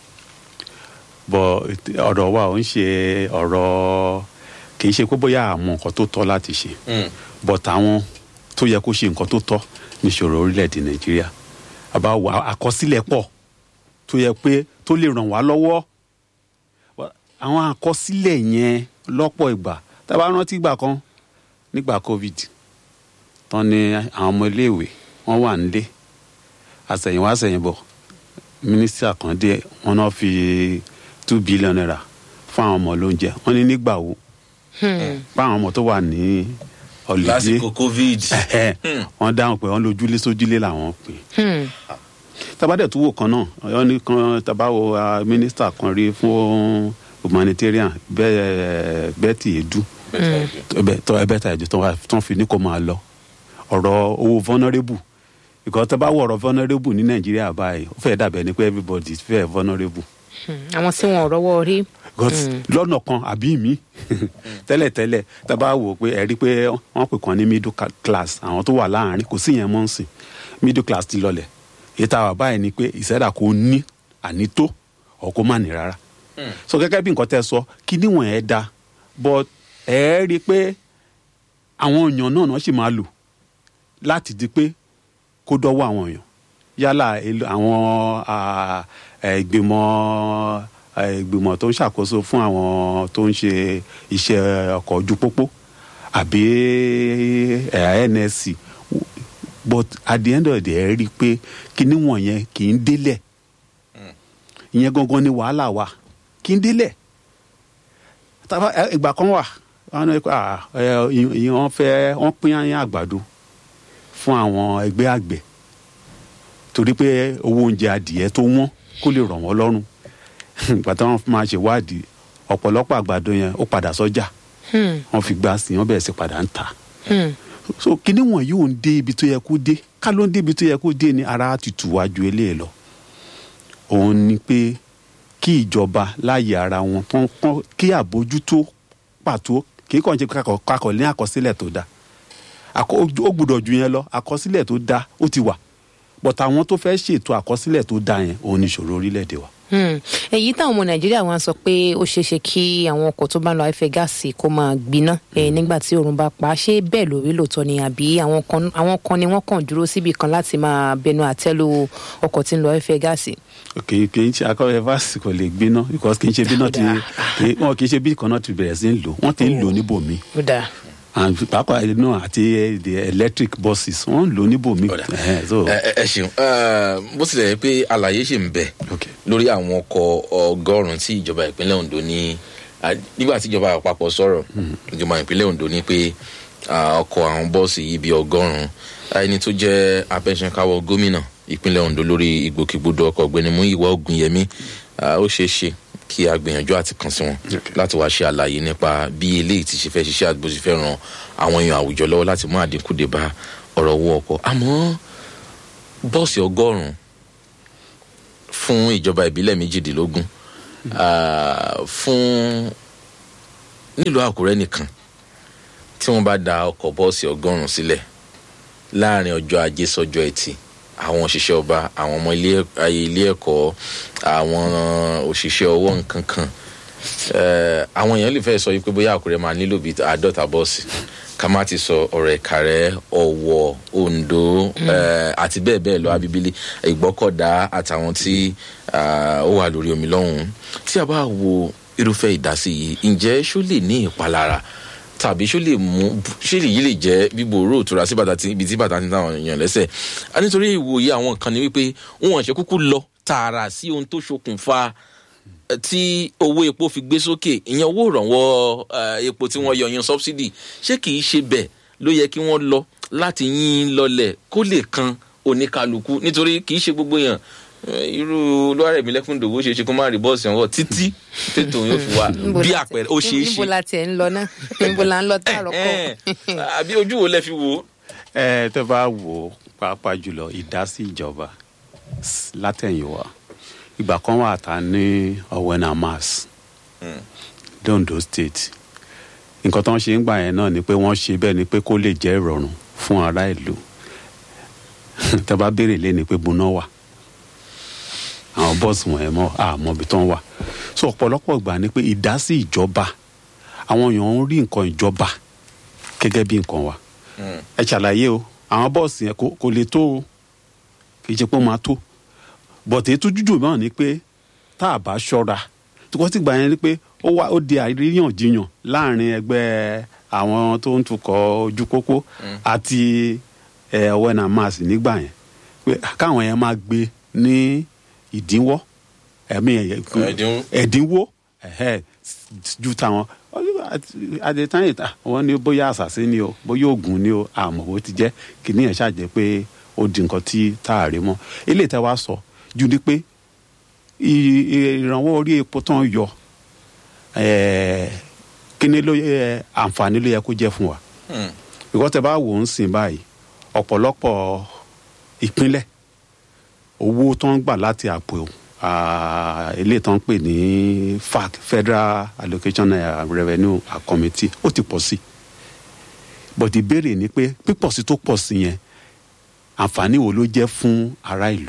Speaker 2: bọ̀ ọ̀rọ̀ wa ò ń ṣe ọ̀rọ̀ kì í ṣe pé bóyá àmọ́ nǹkan tó tọ́ láti ṣe
Speaker 1: Mm.
Speaker 2: bọ̀ táwọn tó yẹ kó ṣe nǹkan tó tọ́ níṣòro orílẹ̀-èdè nàìjíríà àbá wà àkọsílẹ̀ pọ̀ tó yẹ pé tó lè ràn wá lọ́wọ́ Wà- àwọn àkọsílẹ̀ yẹn lọ́pọ̀ ìgbà tá a bá rántí ìgbà kan nígbà covid tán ni àwọn ọmọ iléèwé wọ́n wà nílé àsẹ̀yìnwá àsẹ̀yìnbọ̀ mínísítà kan dé wọn náà fi two billion naira fún àwọn ọmọ lóúnjẹ wọn ní nígbà wo fáwọn ọmọ tó wà ní ọ̀lẹ́dẹ́
Speaker 1: lásìkò covid
Speaker 2: wọn dáhùn pé wọn lójúlé sójúlé làwọn pè
Speaker 3: Hmm.
Speaker 2: tabadẹ tó wò kan náà ọyọ ní kan tabawo ah, mínísítà kan rí fún humanitarian bẹ́ẹ̀ Betty Edu ẹbẹ tọ ẹbẹ ta ẹjọ tó ń fi ní kó máa lọ ọ̀rọ̀ owó vulnerable ìkọ́ tẹ́ bá wọ ọ̀rọ̀ vulnerable ní nàìjíríà báyìí ó fẹ́ẹ́ dàbẹ̀ ni pé everybody is fẹ́ẹ́ vulnerable
Speaker 3: Hmm. àwọn tí wọn ò rọ́wọ́ rí.
Speaker 2: because lọ́nà kan àbí mi tẹ́lẹ̀tẹ́lẹ̀ tá a bá wò ó pé ẹ rí i pé wọ́n pè kàn ní middle ca- class àwọn tó wà láàárín kò sí yẹn mọ́ ń sìn middle class ti lọlẹ̀ èyí tá a wà báyìí ni pé ìṣẹ́dá kò ní ànító ọ̀ kó má ní rárá so gẹ́gẹ́ bí nǹkan tẹ́ sọ kí níwọ̀n ẹ̀ da but ẹ rí i pé àwọn èèyàn náà náà sì máa lò láti di pé kó dọ́wọ́ àwọn èèyàn yálà èlò- àwọn ah, eh, ìgbìmọ̀ eh, ìgbìmọ̀ tó ń ṣàkóso fún àwọn tó ń ṣe iṣẹ́ ọkọ̀ ojú pópó àbí eh, nsc but at the end of the day ẹ rí i pé kíní wọ̀nyẹn kì í délẹ̀ ìyẹn gangan ni wàhálà wa kì í délẹ̀ tàbá ẹ, ìgbà kan wà wọn ní ah, ẹ, ìyẹn wọn fẹ́ wọn pín àyàn àgbàdo fún àwọn ẹgbẹ́ àgbẹ̀ torí pé owó oúnjẹ adìẹ tó wọ́n kó lè rọ̀ wọ́n lọ́rùn ìgbà tí wọ́n máa ṣèwádìí ọ̀pọ̀lọpọ̀ àgbàdo yẹn ó padà sọ́jà
Speaker 3: Hmm.
Speaker 2: wọ́n fi gbá sí wọ́n bẹ̀rẹ̀ sí padà ń tà
Speaker 3: Hmm.
Speaker 2: so kíní wọ̀nyí ò ń dé ibi tó yẹ kó dé ká ló ń dé ibi tó yẹ kó dé ni ara ti tù wá ju eléyìí lọ òun ni pé kí ìjọba láàyè ara wọn tán kán kí àbójútó pàtó kì í kàn ṣe kakọ̀ kakọ̀ ní àkọsílẹ̀ tó dáa Àkọ- ó gbúdọ̀ ju yẹn lọ àkọsílẹ̀ tó dáa ó ti wà but àwọn tó fẹ́ ṣètò àkọsílẹ̀ tó dáa yẹn òun ni ìṣòro orílẹ̀-èdè wa
Speaker 3: Hmm. èyí táwọn ọmọ nàìjíríà wọn sọ pé ó ṣeé ṣe kí àwọn ọkọ̀ tó bá ń lo afẹ́ gáàsì kó máa gbiná eh, nígbà tí oòrùn bá pa á ṣé bẹ́ẹ̀ lórí lóòótọ́ ni àbí àwọn kan àwọn kan ni wọ́n kàn dúró síbi kan láti máa bẹnu àtẹ́lu ọkọ̀ tí ń lo afẹ́ gáàsì.
Speaker 2: kì í kì í ṣe akọ́wé fásitì kò lè gbiná because kì í ṣe bí náà ti kì í- wọn kì í ṣe bí kan náà ti bẹ̀rẹ̀ sí ń lò wọ́n ti ń lò níbòmí
Speaker 3: ó dáa
Speaker 2: and pàápàá náà àti eh, the electric buses wọ́n ń lò níbòmí.
Speaker 1: Ọ̀dà.
Speaker 2: Eh, so
Speaker 1: ẹ ẹ- ẹ ṣeun Eh, bó tilẹ̀ yẹ pé àlàyé ṣì ń bẹ
Speaker 2: Okay.
Speaker 1: lórí àwọn ọkọ̀ ọgọ́rùn-ún tí ìjọba ìpínlẹ̀ ondo ní ah, nígbà tí ìjọba àpapọ̀ sọ̀rọ̀ ìjọba ìpínlẹ̀ ondo ní pé ah, ọkọ̀ àwọn bọ́ọ̀sì yìí bíi ọgọ́rùn-ún Ah, ẹni tó jẹ́ abẹ́sẹ̀káwọ́ gómìnà ìpínlẹ̀ ondo lórí ìgbòkègbodò ọkọ̀ ọ̀gbẹ́ni Múyìwá Ògúnyẹmí ah, ó ṣeé ṣe kí a gbìyànjú àti kàn sí wọn
Speaker 2: Okay.
Speaker 1: láti wá ṣe àlàyé nípa bí eléyìí ti ṣe fẹ́ ṣiṣẹ́ àti bó ṣe fẹ́ ran àwọn èèyàn àwùjọ lọ́wọ́ láti mú àdínkù dé bá ọ̀rọ̀ owó ọkọ̀ àmọ́ bọ́ọ̀sì ọgọ́rùn-ún fún ìjọba ìbílẹ̀ méjìdínlógún ah, fún nílùú àkúrẹ́ nìkan tí wọ́n bá da ọkọ̀ bọ́ọ̀sì ọgọ́rùn-ún sílẹ̀ láàrin ọjọ́ ajé sọ́jọ́ ẹtì àwọn òṣìṣẹ́ ọba àwọn ọmọ ilé ayé ilé ẹ̀kọ́ àwọn òṣìṣẹ́ ọwọ́ nǹkan kan eh, àwọn èèyàn lè fẹ́ sọ wípé bóyá àkúrẹ́ máa nílò bíi àádọ́ta bọ́ọ̀sì ká má ti sọ ọ̀rọ̀ ẹ̀kárẹ́ ọ̀wọ̀ ondo eh, àti bẹ́ẹ̀ bẹ́ẹ̀ lọ abibili ìgbọ́kọ̀dá àtàwọn tí ah, ó wà lórí omi lọ́hùn-ún tí a bá wo irúfẹ́ ìdásí yìí ǹjẹ́ ṣó lè ní ìpalára tàbí ṣó lè mú ṣé èyí lè jẹ́ bíbo òró òtura sí bàtà tí ibi tí bàtà ti ń táwọn èèyàn lẹ́sẹ̀ a nítorí ìwòye àwọn kan ni wípé wọn ṣe kúkú lọ tààrà sí ohun tó ṣokùnfà eh, tí owó epo fi gbé sókè ìyẹn owó ìrànwọ́ eh, epo tí wọ́n yọ yan subsidy ṣé kìí ṣe bẹ́ẹ̀ ló yẹ kí wọ́n lọ láti yín lọlẹ̀ kó lè kan oníkálukú nítorí kìí ṣe gbogbo yàn eh, irú lọ́rẹ̀ mi lẹ́kùn dòwó ṣe é ṣe kó má rí bọ́ọ̀sì ọ̀wọ́ títí tètò yóò fi wá
Speaker 3: Níbo
Speaker 1: bí
Speaker 3: la ti-
Speaker 1: àpẹẹrẹ ó ṣeé ṣe
Speaker 3: níbo la tiẹ̀ ń lọ náà níbo la ń lọ tààrọ̀ kọ́
Speaker 1: Ẹ̀hẹ́n. àbí ojú wo lẹ fi wò ó.
Speaker 2: ẹ tẹ bá wò ó pàápàá jùlọ ìdásí ìjọba s- látẹ̀yìnwá ìgbà kan wà tá a ní ọ̀wẹ́nà mass londo state nǹkan tó ń ṣe ń gbà yẹn náà ni pé wọ́n ṣe bẹ́ẹ̀ ni pé kó lè jẹ́ ìrọ̀rùn fún ará ìlú tẹ bá béèrè lé ni pé buná wà àwọn bọ́ọ̀sì wọ̀nyẹn mọ́ àmọ́ ibi tó ń wà so ọ̀pọ̀lọpọ̀ ìgbà ni pé ìdásí ìjọba àwọn èèyàn ń rí nǹkan ìjọba gẹ́gẹ́ bí nǹkan wa ẹ ṣàlàyé o àwọn bọ́ọ̀sì yẹn kò kò lè tó o kì í ṣe pé ó máa tó bọ̀tẹ́ ètò jújù náà ni pé tá a bá ṣọ́ra tukọ́ tí gbà yẹn ni pé ó wá ó di àríyànjiyàn láàrin ẹgbẹ́ àwọn tó ń tukọ̀ ojú pópó àti ẹ̀ ọ̀wẹ́nà máàsì nígbà yẹn pé káwọn yẹn máa gbé ní ìdínwọ́ ẹ̀mí
Speaker 1: Ẹ̀dínwó.
Speaker 2: ẹ̀dínwó ẹ̀hẹ́, ju táwọn adetán ìta wọn ní bóyá àṣàṣe ni o bóyá oògùn ni o àmọ́ bó ti jẹ́ kìíní yẹn ṣàjẹ́ pé ó di nǹkan tí tá a rí mọ́ eléyìí tẹ́ wá sọ ju ni pé i- i- ìrànwọ́ orí epo tán yọ ẹ̀ẹ́, kíní ló yẹ àǹfààní ló yẹ kó jẹ́ fún wa
Speaker 1: Hmm.
Speaker 2: ìkọ́ tẹ́ bá wò ó ń sìn báyìí ọ̀pọ̀lọpọ̀ ìpínlẹ̀ owó tó ń gbà láti àpò ah, eléyìí tó ń pè ní fac federal allocation eh, revenue ah, committee ó ti pọ̀ sí but ìbéèrè ni pé pípọ̀ sí tó pọ̀ sí yẹn àǹfààní wo ló jẹ́ fún ará ìlú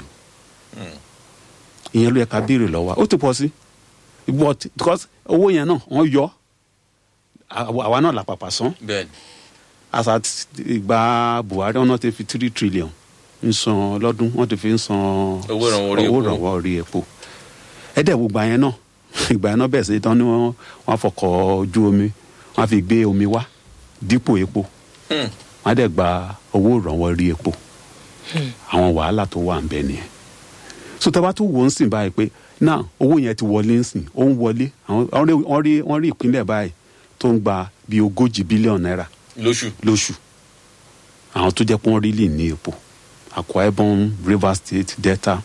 Speaker 2: ìyẹn ló yẹ ká béèrè lọ́wọ́ wa. ó ti pọ̀ sí but because owó yẹn náà wọ́n yọ àwa àwa náà làpàpà san
Speaker 1: bẹ́ẹ̀ni
Speaker 2: as at ìgbà buhari wọn náà ti fi three trillion ń san lọ́dún wọ́n ti fi ń san
Speaker 1: Owó ìrànwọ́ orí
Speaker 2: owó
Speaker 1: epo.
Speaker 2: ìrànwọ́ orí epo ẹ̀dẹ̀ wo gbà yẹn náà ìgbà yẹn náà bẹ̀rẹ̀ sí tán ni wọ́n wọ́n fọkọ̀ ojú omi wọ́n fi gbé omi wá dípò epo
Speaker 1: Hmm.
Speaker 2: wọ́n á dẹ̀ gba owó ìrànwọ́ orí epo àwọn wàhálà tó wà ń bẹ nìyẹn so tá a bá tún wò ó ń sìn báyìí pé náà owó yẹn ti wọlé ń sìn ó ń wọlé àwọn wọ́n rí- wọ́n rí wọ́n rí ìpínlẹ̀ báyìí tó ń gba bíi ogójì bílíọ̀nù náírà
Speaker 1: lóṣù.
Speaker 2: lóṣù àwọn tó jẹ́ pé wọ́n rí lè ní epo akwa ibom rivers state delta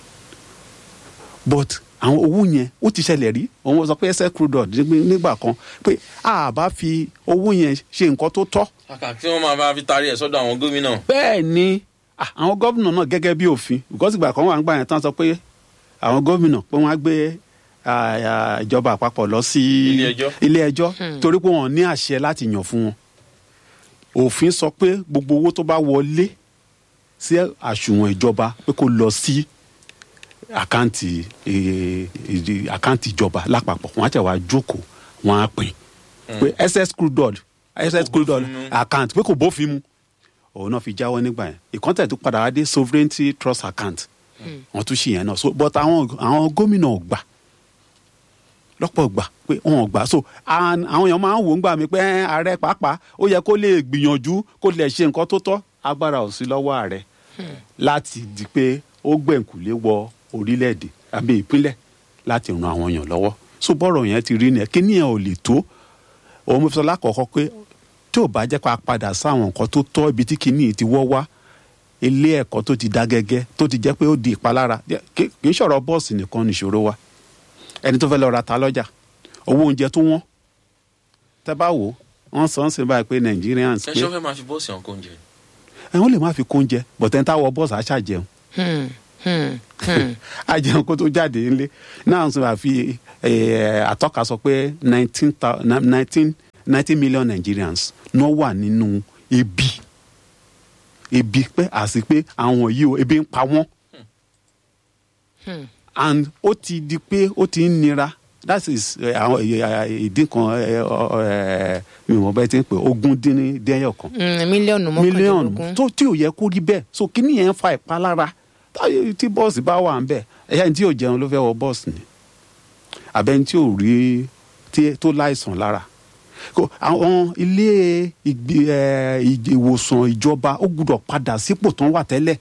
Speaker 2: but àwọn owó yẹn ó ti ṣẹlẹ̀ rí òun sọ pé ẹsẹ̀ crude oil nígbà- nígbà kan pé a bá fi owó yẹn ṣe nǹkan tó tọ́
Speaker 1: kàkà tí wọ́n máa bá fi tarí ẹ̀ sọ́dọ̀ àwọn gómìnà.
Speaker 2: bẹ́ẹ̀ ni ah, àwọn gómìnà náà gẹ́gẹ́ bí òfin because ìgbà kan wà ń gbà yẹn tán sọ pé àwọn gómìnà pé wọ́n á gbé ah, ah, ìjọba àpapọ̀ lọ sí
Speaker 1: Ilé ẹjọ́.
Speaker 2: ilé ẹjọ́ torí pé wọ́n ní àṣẹ láti yàn fún wọn òfin sọ pé gbogbo owó tó bá wọlé sí àsùnwọ̀n ìjọba pé kó lọ sí àkáǹtì eh, ìdí- àkáǹtì ìjọba lápapọ̀ wọ́n á tẹ̀ wá jókòó wọ́n á pín pé ss crude oil ss crude oil account pé kò bófin mu òun náà fi jáwọ́ nígbà yẹn ìkọ́ntẹ̀ tó padà wá dé sovereignty trust account wọ́n tún ṣì yẹn náà so but àwọn àwọn gómìnà ò gbà lọ́pọ̀ gbà pé wọn ò gbà so and àwọn èèyàn máa ń wò ó ń gbà mí pé ẹ́, ààrẹ pàápàá ó yẹ kó lè gbìyànjú kó lè ṣe nǹkan tó tọ́ agbára ò sí lọ́wọ́ ààrẹ láti di pé ó gbẹ̀ǹkùlé wọ orílẹ̀-èdè àbí ìpínlẹ̀ láti ran àwọn èèyàn lọ́wọ́ so bọ́rọ̀ yẹn ti rí nìyẹn kí nìyẹn ò lè tó òun mo fi sọ lákọ̀ọ́kọ́ pé tí ò bá jẹ́ ká padà sáwọn nǹkan tó tọ́ ibi tí kìíní ti wọ́ wá ilé ẹ̀kọ́ tó ti dá gẹ́gẹ́ tó ti jẹ́ pé ó di ìpalára kì kì í ṣọ̀rọ̀ bọ́ọ̀sì nìkan nìṣòro wa ẹni tó fẹ́ lọ ra ta lọ́jà owó oúnjẹ tó wọ́n tẹ́ bá wò ó wọ́n sọ ń sìn báyìí pé Nigerians
Speaker 1: ẹ
Speaker 2: pé
Speaker 1: ṣọ́ fẹ́ máa fi bọ́ọ̀sì ọ̀hún kó oúnjẹ.
Speaker 2: ẹ wọ́n lè má fi kóúnjẹ bọ̀tẹ́ táwọ̀ bọ́ọ̀sì á ṣàjẹun
Speaker 3: Hmm, hmm, hmm.
Speaker 2: ajẹun kó tó jáde nílé náà sọ àfi eh, àtọ́ka sọ pé nineteen nineteen nineteen million Nigerians náà wà nínú ebi ebi pé àti pé àwọn yìí o ebi ń pa wọ́n and ó ti di pé ó ti ń nira that is eh, àwọn eh, ìdí kan eh, ọ- eh, mi ò mọ bẹ́ẹ̀ ti ń pè ogún dín ní dẹ́yọ̀ kan
Speaker 3: Hmm, mílíọ̀nù
Speaker 2: mílíọ̀nù
Speaker 3: mọ́kàndínlógún.
Speaker 2: tó tí ò yẹ kó rí bẹ́ẹ̀ so kíní yẹn ń fa ìpalára táyé tí bọ́ọ̀sì bá wà ń bẹ̀ ẹ̀yà ní tí ò jẹun ló fẹ́ wọ bọ́ọ̀sì ni àbẹ́ni tí ò rí tí tó láìsàn lára Kò- àwọn ilé ìgbé ẹ, ìj- ìwòsàn ìjọba ó gbúdọ̀ padà sípò tó ń wà tẹ́lẹ̀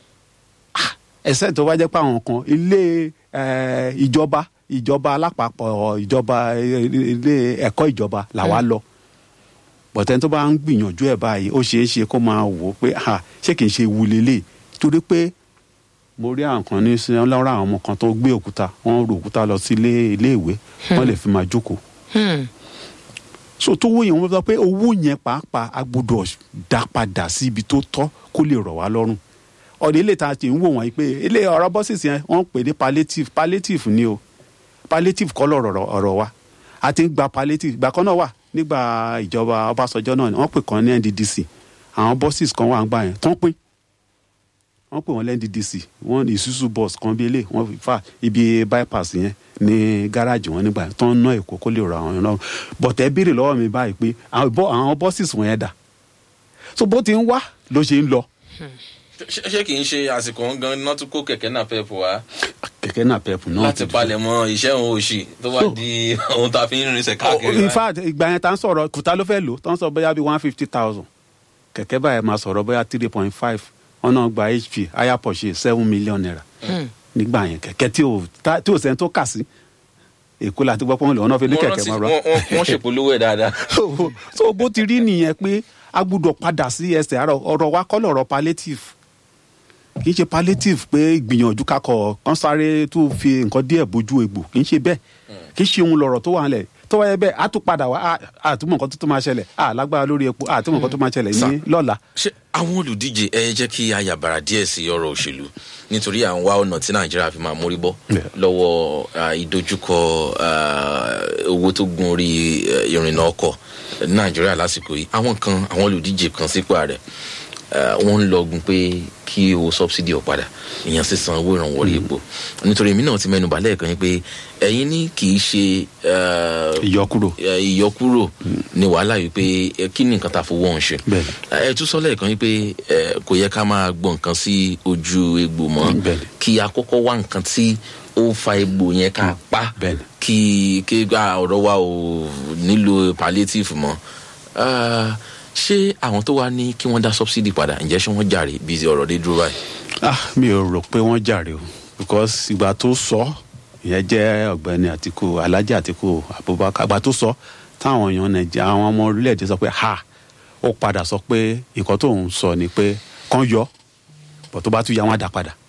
Speaker 2: Ah, ẹsẹ̀ tó wá jẹ́ pé àwọn kan ilé ẹ, ìjọba ìjọba alápapọ̀ ìjọba ilé ẹ̀kọ́ ìjọba làwa lọ bọ̀tẹ́ tó bá ń gbìyànjú ẹ̀ báyìí ó ṣeé ṣe kó máa wò ó pé ha ṣé kìí ṣe ewu lélẹ̀ torí pé mo rí àwọn kan ní sí ọlọ́run àwọn ọmọ kan tó gbé òkúta wọ́n rò òkúta lọ sí ilé iléèwé wọ́n lè fi máa jókòó
Speaker 3: Hmm,
Speaker 2: so tó wó yẹn wọ́n sọ pé owó yẹn pàápàá a gbọ́dọ̀ dá padà sí ibi tó tọ́ kó lè rọ̀ wá lọ́rùn ọ̀dọ̀ ilé ta ti ń wò wọ́n yìí pé ilé ọ̀rọ̀ bọ́sìsì yẹn wọ́n ń pè ní palliative palliative ni o palliative kọ́ lọ̀rọ̀ ọ̀rọ̀ wa a ti ń gba palliative ìgbà kan náà wà nígbà ìjọba Ọbásanjọ́ náà ni wọ́n pè kan ní NDDC àwọn bọ́sìsì kan wà ń gbà yẹn tán pín wọ́n pè wọ́n lẹ́ NDDC wọ́n ní Isuzu bus kan bí ilé wọ́n fà ibi bypass yẹn ní gáràjì wọn nígbà yẹn tán ná èkó kó lè rọ àwọn yẹn náà bọ̀tẹ́ béèrè lọ́wọ́ mi báyìí pé àwọn bọ́- àwọn bọ́sìsì wọn yẹn dà so bó ti ń wá ló ṣe ń lọ
Speaker 1: ṣé ṣé kì í ṣe àsìkò gan náà tún kó kẹ̀kẹ́ náà pẹ́ẹ́pù wá
Speaker 2: kẹ̀kẹ́ náà pẹ̀pù náà
Speaker 1: láti
Speaker 2: ti-
Speaker 1: palẹ̀ mọ́ iṣẹ́ òun òṣì tó wá
Speaker 2: So-
Speaker 1: di ohun tá a fi ń rinṣẹ́
Speaker 2: Oh,
Speaker 1: káàkiri.
Speaker 2: in
Speaker 1: báyìí.
Speaker 2: fact ìgbà yẹn tá ń sọ̀rọ̀ kùtà ló fẹ́ lò tó ń sọ bóyá bíi one fifty thousand kẹ̀kẹ́ báyẹn máa sọ̀rọ̀ bóyá three point five wọn náà gba hp higher Porsche seven million naira nígbà yẹn kẹ̀kẹ́ tí ò tá- tí ò sẹ́ni tó kà sí èkó láti gbọ́ pọ́n lè wọn náà fi ní
Speaker 1: Mo
Speaker 2: kẹ̀kẹ́
Speaker 1: rántí
Speaker 2: máa rọ
Speaker 1: wọ́n- wọ́n- wọ́n ṣèpolówó ẹ̀ dáadáa.
Speaker 2: so so bó ti rí nìyẹn pé a gbúdọ̀ padà sí ẹsẹ̀ àárọ̀ ọ̀rọ̀ wa kọ́ lọ̀rọ̀ palliative kì í ṣe palliative pé ìgbìyànjú kakọ̀ kan sáré tó fi nǹkan díẹ̀ bójú egbò kì í ṣe bẹ́ẹ̀ kì í ṣe ohun lọ̀rọ̀ tó wà nílẹ̀ tó wáyé bẹ́ẹ̀ á tún padà wá á- àtúmọ̀ nǹkan tó tó máa ṣẹlẹ̀ á lágbára lórí epo àtúmọ̀ nǹkan tó máa ṣẹlẹ̀ ní lọ́la.
Speaker 1: ṣé àwọn olùdíje ẹ jẹ́ kí a yàbàrà díẹ̀ sí ọ̀rọ̀ òṣèlú nítorí à ń wá ọ̀nà tí nàìjíríà fi máa mórí bọ́
Speaker 2: Yeah.
Speaker 1: lọ́wọ́ ah, ìdojúkọ ah, owó tó gun orí eh, ìrìnnà ọkọ̀ ní nàìjíríà lásìkò yìí àwọn kan àwọn olùdíje kan sípò ààrẹ ah, wọ́n ń lọgun pé kí owó subsidy ọ̀ padà ìyẹn sísan owó ìrànwọ́ orí epo nítorí èmi náà ti mẹ́nu bà lẹ́ẹ̀kan yín pé ẹ̀yin ní kì í ṣe ah,
Speaker 2: ìyọkúrò
Speaker 1: ẹ, ìyọkúrò ní wàhálà yìí pé ẹ, kí ni nǹkan tá a fowó ọ̀hún ṣe.
Speaker 2: Bẹ́ẹ̀ni.
Speaker 1: ẹ tún sọ lẹ́ẹ̀kan yìí pé ẹ, kò yẹ ká máa gbọ́ nǹkan sí ojú egbò mọ́
Speaker 2: Bẹ́ẹ̀ni.
Speaker 1: kí a kọ́kọ́ wá nǹkan tí ó fa egbò yẹn ká pa
Speaker 2: Bẹ́ẹ̀ni.
Speaker 1: kí kí ah, ọ̀rọ̀ wa ò nílò palliative mọ́. Ah, ṣé àwọn tó wá ní kí wọ́n dá subsidy padà ǹjẹ́ ṣé wọ́n jàre bí ọ̀rọ̀ dé dúró báyìí.
Speaker 2: ah mi ò rò pé wọ́n jàre o because ìgbà tó sọ ìyẹn jẹ́ ọ̀gbẹ́ni àtìkù alhaji àtìkù abubakar ìgbà tó sọ táwọn èèyàn nàìjíríà àwọn ọmọ orílẹ̀-èdè sọ pé ha ó padà sọ pé nǹkan tó ń sọ ni pé kán yọ bọ̀ tó bá tún yá wọn á dá padà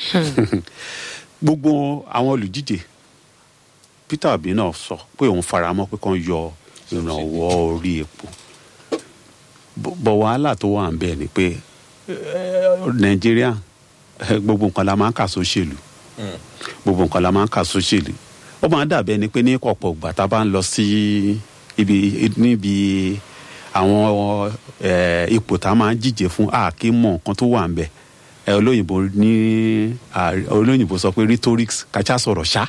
Speaker 2: gbogbo àwọn olùdíje peter obi náà sọ pé òun faramọ́ pé kán yọ ìrànwọ́ orí epo bọ̀ bọ̀ wàhálà tó wà ń bẹ̀ ni pé nàìjíríà eh, gbogbo nǹkan la máa ń kà sóṣèlú gbogbo nǹkan la máa ń kà sóṣèlú ó máa ń dàbẹ́ ni pé ní ọ̀pọ̀ ìgbà tá a bá ń lọ sí ibi níbi àwọn eh, ipò tá a máa ń díje fún a kì í mọ nǹkan tó wà ń bẹ̀ ẹ olóyìnbó ní ààrẹ- olóyìnbó sọ pé rhetorics kàchá sọ̀rọ̀ ṣá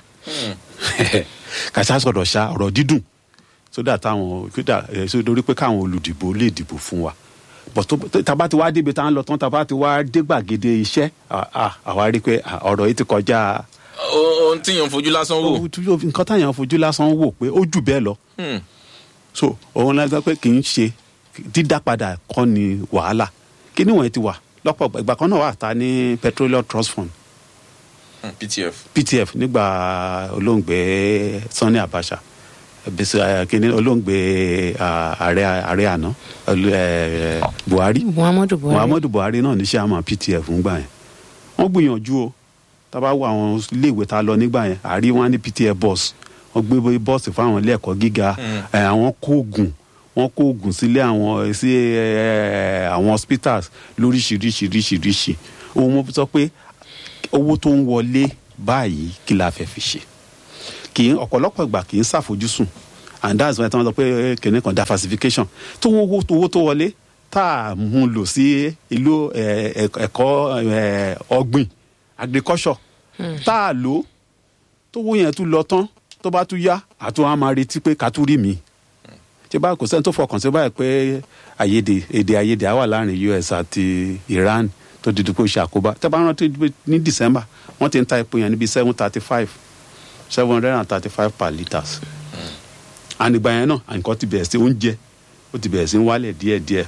Speaker 2: kàchá sọ̀rọ̀ ṣá ọ̀rọ̀ dídùn sódà táwọn sódà ẹ sódórí pé káwọn olùdìbò lè dìbò fún wa bọ̀ tó tó- tàbá ti wá débi tá à ń lọ tán tàbá ti wá dé gbàgede iṣẹ́ à- à- àwa rí i pé à, ọ̀rọ̀ yìí ti kọjá
Speaker 1: ohun tí yàn fojú lásán wò.
Speaker 2: nǹkan táyàn fojú lásán wò pé ó jù bẹ́ẹ̀ lọ
Speaker 1: Hmm.
Speaker 2: so òun la sọ pé kì í ṣe dídá padà kọ́ ni wàhálà kí ni wọ̀nyí ti wà lọ́pọ̀ ìgbà kan náà wà ta ní petroleum trust fund
Speaker 1: Hmm, ptf.
Speaker 2: ptf nígbà olóògbé sanni abacha bisi kini olóògbé ah, ààrẹ ààrẹ àná olú- eh, buhari
Speaker 3: muhammadu buhari
Speaker 2: muhammadu buhari náà ní sàmà ptf ńgbà yẹn wọ́n gbìyànjú o tábà wo àwọn iléèwé tá a lọ nígbà yẹn àrí wọn ní ptf bus wọ́n gbé bọ́ọ̀sì fáwọn ilé ẹ̀kọ́ gíga eh, àwọn kó oògùn wọ́n kó oògùn sílé àwọn sí eh, àwọn hospitals lóríṣiríṣiríṣiríṣi òun mo sọ pé owó tó ń wọlé báyìí kí la fẹ́ fi ṣe kì í ọ̀pọ̀lọpọ̀ ìgbà kì í ṣàfojúsùn and that's why wọ́n sọ pé kìnìún kan diversification tó owó tó owó tó wọlé tá a mú lò sí ìlú eh, ẹ̀k- ẹ̀kọ́ eh, ọ̀gbìn agriculture tá a lò tó owó yẹn tún lọ tán tó bá tún yá àtún á máa retí pé ká tún rí mi tí báyìí kò sẹ́ni tó fọkàn sí báyìí pé àyèdè èdè àyèdè á wà láàrin us àti iran tó di dùkú ṣe àkóbá tẹ́ bá rántí pé ní december wọ́n ti ń ta epo yẹn níbi seven thirty five seven hundred and thirty five per litres ànìgbà yẹn náà nǹkan ti bẹ̀rẹ̀ sí oúnjẹ ó ti bẹ̀rẹ̀ sí ń wálẹ̀ díẹ̀díẹ̀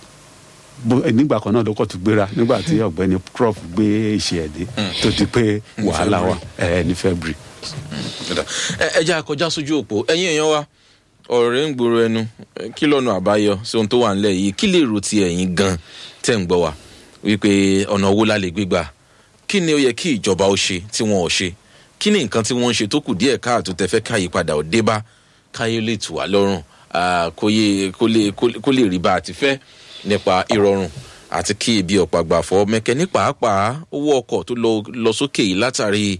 Speaker 2: bó nígbà kan náà lọ́kọ̀ tún gbéra nígbà tí ọ̀gbẹ́ni crop gbé ìṣe ẹ̀dẹ́ tó di pé wàhálà wà ẹ̀ ní february.
Speaker 1: Ọ̀dà. ẹ ẹ jẹ́ àkọjá sójú òpó ẹ̀yin èèyàn wa ọ̀rẹ́ ń gbòòrò ẹnu Eh, kí lọ́nà àbáyọ sí ohun tó wà nílẹ̀ yìí kí lè rò ti ẹ̀yin gan tẹ̀ ń gbọ́ wa wípé ọ̀nà owó la lè gbégbà kí ni ó yẹ kí ìjọba ó ṣe tí wọn ò ṣe kí ni nǹkan tí wọ́n ń ṣe tó kù díẹ̀ káàtó tẹ fẹ́ káyípadà ò dé bá káyé lè tù wá lọ́rùn ah, kó yé- kó lè- kó lè- kó lè rí bá a ti fẹ́ nípa ìrọ̀rùn àti kí ibi ọ̀pá gbà fọ́ mẹ́kẹ́ ní pàápàá owó ọkọ̀ tó lọ lọ sókè yìí látàrí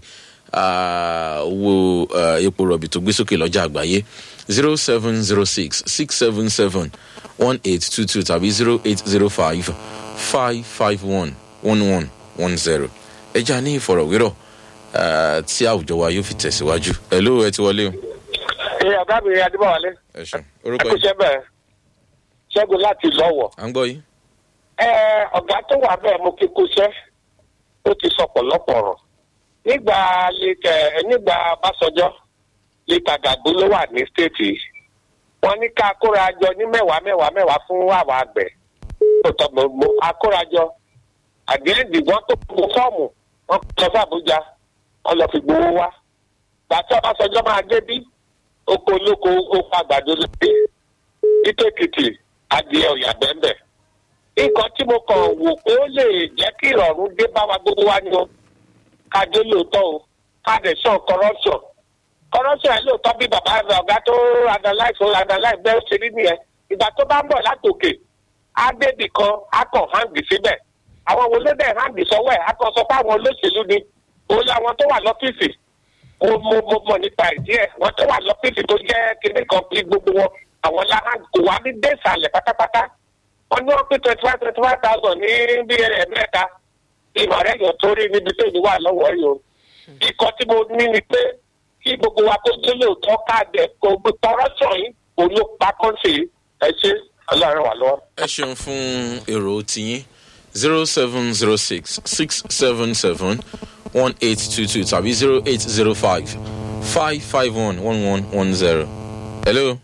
Speaker 1: ah, owó ah, epo rọ̀bì tó gbé sókè lọ́jà àgbáyé zero seven zero six six seven seven one eight two two tàbí zero eight zero five five five one one one one zero ẹja ní ìfọ̀rọ̀wérọ̀ ah, tí àwùjọ wa yóò fi tẹ̀síwájú ẹ̀ ló ẹ ti wọlé o
Speaker 4: ẹ ọ̀gá mi adébọ̀wálé
Speaker 1: ẹ ṣeun
Speaker 4: ẹ
Speaker 1: orúkọ
Speaker 4: kú
Speaker 1: yìí
Speaker 4: iṣẹ́ bẹ́ẹ̀ ṣẹ́gun láti lọ́wọ́
Speaker 1: à ń gbọ́ yìí
Speaker 4: ẹ ọ̀gá tó wà bẹ́ẹ̀ mo kí kú iṣẹ́ ó ti sọ pọ̀lọpọ̀ ọ̀rọ̀ nígbà lẹ́tẹ̀ nígbà bàṣọjọ́ lẹ́tà gàgbó ló wà ní stéètì wọ́n ní ká kórajọ ní mẹ́wàá mẹ́wàá mẹ́wàá fún àwọn àgbẹ̀ tó tọ́ mo mo akórajọ àdéhùn wọ́n tó gbogbo fọ́ọ̀mù wọ́n lọ sí àbújá wọ́n lọ fi gbowó wá gbàtí ọbàṣọjọ́ máa dé bí oko olóko oko àgbàdo lóde ìtòkìtì adìẹ ọ̀yà bẹ́ẹ̀ nǹkan tí mo kàn wò pé ó lè jẹ́ kí ìrọ̀rùn dé bá wa gbogbo wa ni o ká dé lóòótọ́ o ká dẹ̀ sọ corruption corruption ẹ̀ lóòótọ́ bí bàbá rẹ̀ ọ̀gá tó analyse ó analyse bẹ́ẹ̀ ṣe rí nìyẹn ìgbà tó bá ń bọ̀ látòkè á débì kan á kàn hàǹdì síbẹ̀ àwọn wo ló dẹ̀ hàǹdì sọ́wọ́ ẹ̀ á kàn sọ pé àwọn olóṣèlú ni òun làwọn tó wà lọ́fíìsì mo mo mo mọ̀ nípa ìdí ẹ̀ wọ́n tó wà lọ́fíìsì tó jẹ́ kinní kan bí gbogbo wọn àwọn láhàn kò wá ní dé ìsàlẹ̀ pátápátá wọ́n ní wọ́n pé twenty five twenty five thousand ní bí ẹ̀ẹ́dẹ́gbẹ̀ta ìmọ̀ rẹ̀ yàn tó rí níbi tó ìlú wà lọ́wọ́ yìí o. ikọ̀ tí mo ní ni pé kí gbogbo wa tó dé lóòótọ́ káàdẹ̀ kò gbé corruption yìí kò ló pa kọ́ńtì yìí ẹ ṣe ọlọ́run wà lọ́wọ́.
Speaker 1: ẹ ṣeun fún èrò tiyín zero seven zero six six seven seven one eight two two tàbí zero eight zero five five five one one one one zero. hello.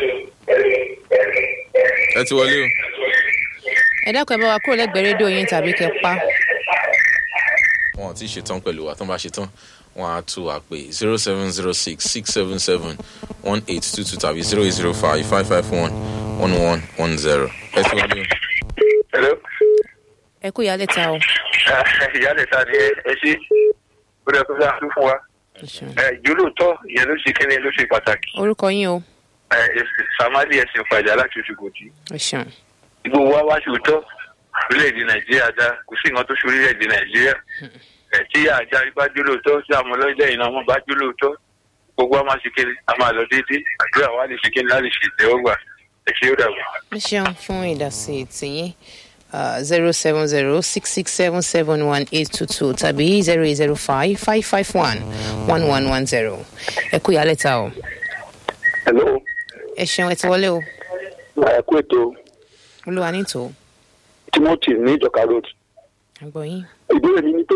Speaker 1: ẹ ti wọlé o.
Speaker 3: ẹ dákun ẹ bá wa kúrò lẹ́gbẹ̀ẹ́ rédíò yín tàbí kẹ pa
Speaker 1: wọn ò tí ì ṣetán pẹ̀lú wa tó ń bá ṣetán wọn á tú wa pé zero seven zero six six seven seven one eight two two tàbí zero eight zero five five five one one one one zero. ẹ ti wọlé o.
Speaker 4: hello
Speaker 3: ẹ kú ìyálẹ̀ ta o.
Speaker 4: ìyáálẹ̀ ta ni ẹ ṣe ó rẹ kó sáà tún fún wa
Speaker 3: Ẹ ṣeun.
Speaker 4: ìjólóòótọ́ ìyẹn ló ṣe kíni ló ṣe pàtàkì
Speaker 3: orúkọ yín o.
Speaker 4: sàmálì ẹ̀sìn pàjá láti oṣù kòtì
Speaker 3: ẹ ṣeun.
Speaker 4: gbogbo wa wá ṣòótọ́ orílẹ̀-èdè nàìjíríà dá kò sí nǹkan tó ṣe orílẹ̀-èdè nàìjíríà ẹ̀ tí àjà bá jó lóòótọ́ tí àwọn ọlọ́jọ́ ìná wọn bá jó lóòótọ́ gbogbo wa máa ṣe kiri a máa lọ déédéé àdúrà wa lè ṣe kiri láti ṣe ìtẹ́wọ́gbà ẹ ṣe ó dàgbà.
Speaker 3: ẹ ṣeun fún ìdásí tìyín zero seven zero six six seven seven one eight two two tàbí zero eight zero five five five one one one one zero. ẹ kú ìyálẹ̀ ta o.
Speaker 5: hello
Speaker 3: ẹ ṣeun ẹ ti wọlé o.
Speaker 5: ẹ kú ètò
Speaker 3: olúwa ní tò.
Speaker 5: timothy ní ìjọka road
Speaker 3: àgbọ̀ yín.
Speaker 5: ìbéèrè mi ni pé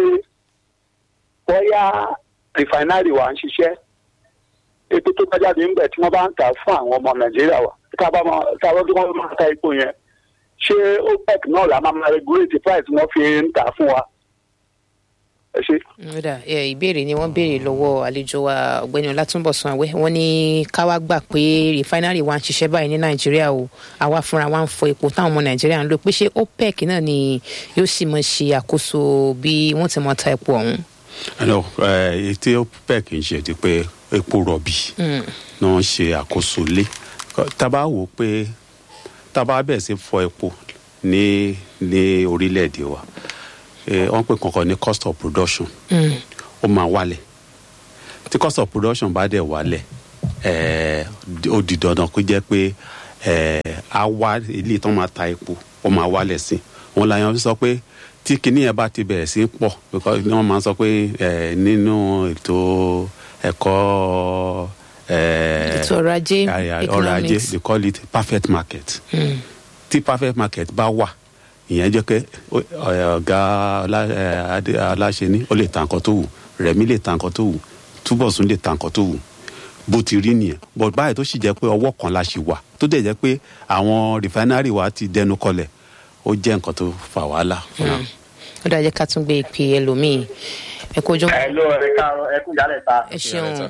Speaker 5: bóyá rìfàínárì wa ń ṣiṣẹ́ epo tó bá jáde ńbẹ tí wọ́n bá ń tà fún àwọn ọmọ nàìjíríà wa tá a bá máa tá a bá tó wọ́n máa ta epo yẹn ṣé opec náà la máa máa regulate price wọ́n fi ń tà fún wa ẹ ṣe.
Speaker 3: Ọ̀dà ẹ, ìbéèrè ni wọ́n béèrè lọ́wọ́ àlejò wa ọ̀gbẹ́ni ọlátúnbọ̀sán àwẹ́ wọ́n ní káwá gbà pé rìfáínárì wa ń ṣiṣẹ́ báyìí ní nàìjíríà o àwa fúnra wa ń fọ epo táwọn ọmọ nàìjíríà ń lò pé ṣé opec náà ni yóò sì mọ ṣe àkóso bí wọ́n ti mọ ta epo ọ̀hún.
Speaker 2: ẹnlọ etí opec ń ṣe ti pé epo rọ̀bì náà ń ṣe àkóso lé tábà wò ó pé tábà bẹ̀rẹ̀ sí fọ epo ní ní orílẹ̀-èdè wa eh, wọ́n pè kankan ní cost of production ó máa wálẹ̀ tí cost of production bá dẹ̀ wálẹ̀ eh, ó di dandan kó jẹ́ pé eh, á wá ilé ìtàn máa ta epo ó máa wálẹ̀ sí wọn làyàn fi sọ pé tí kinní yẹn bá ti bẹ̀rẹ̀ sí í pọ̀ because wọ́n máa ń sọ pé eh, nínú ètò ẹ̀kọ́ eh,
Speaker 3: ètò ọrọ̀ ajé
Speaker 2: àyà- ọrọ̀ ajé
Speaker 3: economics.
Speaker 2: they call it perfect market tí perfect market bá wà ìyẹn jẹ́ pé ó- ọ̀- ọ̀gá ọlá- ẹ̀, Adé- aláṣẹni ó lè ta nǹkan tó wù rẹ̀mí lè ta nǹkan tó wù túbọ̀sún lè ta nǹkan tó wù bó ti rí nìyẹn but báyìí tó sì jẹ́ pé ọwọ́ kan la ṣì wà tó dẹ̀ jẹ́ pé àwọn refinery wa ti dẹnu kọlẹ̀ ó jẹ́ nǹkan tó fa wàhálà fún wa.
Speaker 3: ó dájẹ́ ká tún gbé ìpè ẹlòmíì ẹ kó jọ
Speaker 6: ẹ ló ẹ káàárọ̀ ẹ kú ìyálẹ̀ ta
Speaker 3: ẹ ṣeun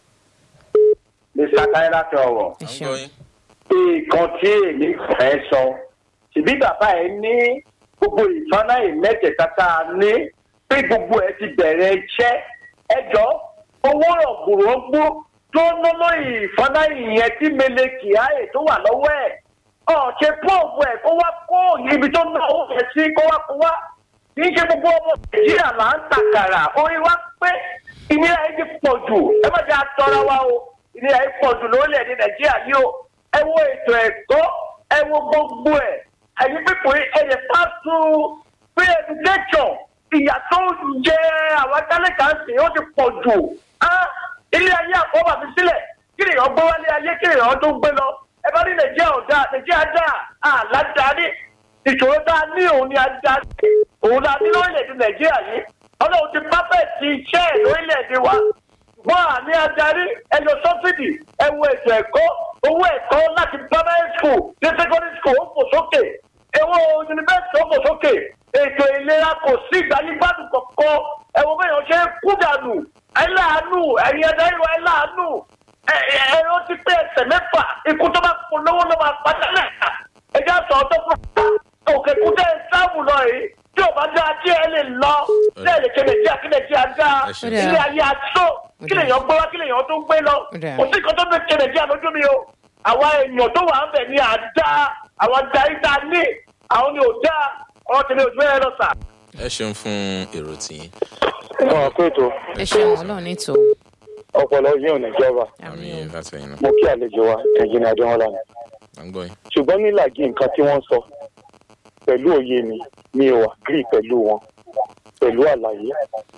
Speaker 6: mr táyé láti ọ̀wọ̀.
Speaker 3: ẹ ṣeun
Speaker 6: nǹkan tí èmi fẹ́ sọ ṣèbí bàbá ẹ ní gbogbo ìfọ́nà ìmẹ́tẹ̀ẹ̀ta tá a ní pé gbogbo ẹ ti bẹ̀rẹ̀ iṣẹ́ ẹjọ́ owó rọ̀gbùrọ̀gbù tó ń ná lórí ìfọ́nà ìyẹn tí mele kyari tó wà lọ́wọ́ ẹ̀ ọ̀ ṣe pọ́ọ̀bù ẹ̀ kó wá kó ibi tó ná owó yẹn sí kó wá kó wá kì í ṣe gbogbo ọmọ nàìjíríà là ń tàkàrà orí wa pé ìnira yìí ti pọ̀ jù ẹ má jẹ́ àtọ́ra wa o ìnira yìí pọ̀ jù lórílẹ̀‐èdè nàìjíríà yìí o ẹ wo ètò ẹ̀kọ́ ẹ wo gbogbo ẹ̀ ẹ̀yin pípọ̀ ẹ̀yẹ pàṣẹ free education ìyà tó jẹ àwọn tálíkà sí ó ti pọ̀ jù á ilé ayé àkọ́bà fi sílẹ̀ kí ni ìyàn gbé wálé ayé kí ni ìyàn tó gbé lọ ẹ bá ní nàìjíríà ò dáa nàìjíríà dáa àládáni ìṣòro tá a ní òun ni a dá òun la ní lórílẹ̀‐èdè nàìjíríà yìí ọlọ́run ti pápẹ́ ti iṣẹ́ ẹ̀ lórílẹ̀‐èdè wa wọ́n à ní adarí ẹyọ sọ́fìdì ẹwọ ètò ẹ̀kọ́ owó ẹ̀kọ́ láti primary school ní secondary school ó fò sókè ẹwọ yunifásitì ó fò sókè ètò ìlera kò sí ìgbàlígbàdùn kọ̀ọ̀kan ẹwọ bẹ́ẹ̀ ṣe ń kú dànù ẹ láàánú ẹ̀yin adarí wa ẹ láàánú ẹ ẹ ẹ ó ti pé ẹsẹ̀ mẹ́fà ikú tó bá polówó ló máa padà lẹ́ka ẹjẹ́ àtọ̀ ọ̀tọ̀ fún wa òkè kúndé sáàmù lọ yìí tí ò bá dá ajé ẹ lè lọ bẹ́ẹ̀ lè ṣe nàìjíríà kí nàìjíríà dá
Speaker 1: Ẹ ṣé.
Speaker 3: Ó
Speaker 6: ilé ayé aṣọ kí lèèyàn gbé wá kí lèèyàn tó gbé lọ
Speaker 3: Ó dáa.
Speaker 6: kò sí nǹkan tó fi ṣe nàìjíríà lójú mi o àwa èèyàn tó wà ń bẹ̀ ni à ń dá àwọn darí tá a ní àwọn ni ò dá ọ̀rọ̀ tèmi ò gbé ẹ lọ sà.
Speaker 1: ẹ ṣeun fún èrò tiyín
Speaker 5: ọ̀ pé ètò
Speaker 3: ẹ ṣeun ọlọ́run ní tò
Speaker 5: ọpọlọ yín ò ní jọba
Speaker 1: àmì látẹ̀yìn náà
Speaker 5: mo kí àlejò wa ẹnjìnì adéwọlá ni
Speaker 1: à ń gbọ́ yín.
Speaker 5: ṣùgbọ́n nílàjì nǹkan tí wọ́n sọ pẹ̀lú òye mi mi ò agree pẹ̀lú wọn pẹ̀lú àlàyé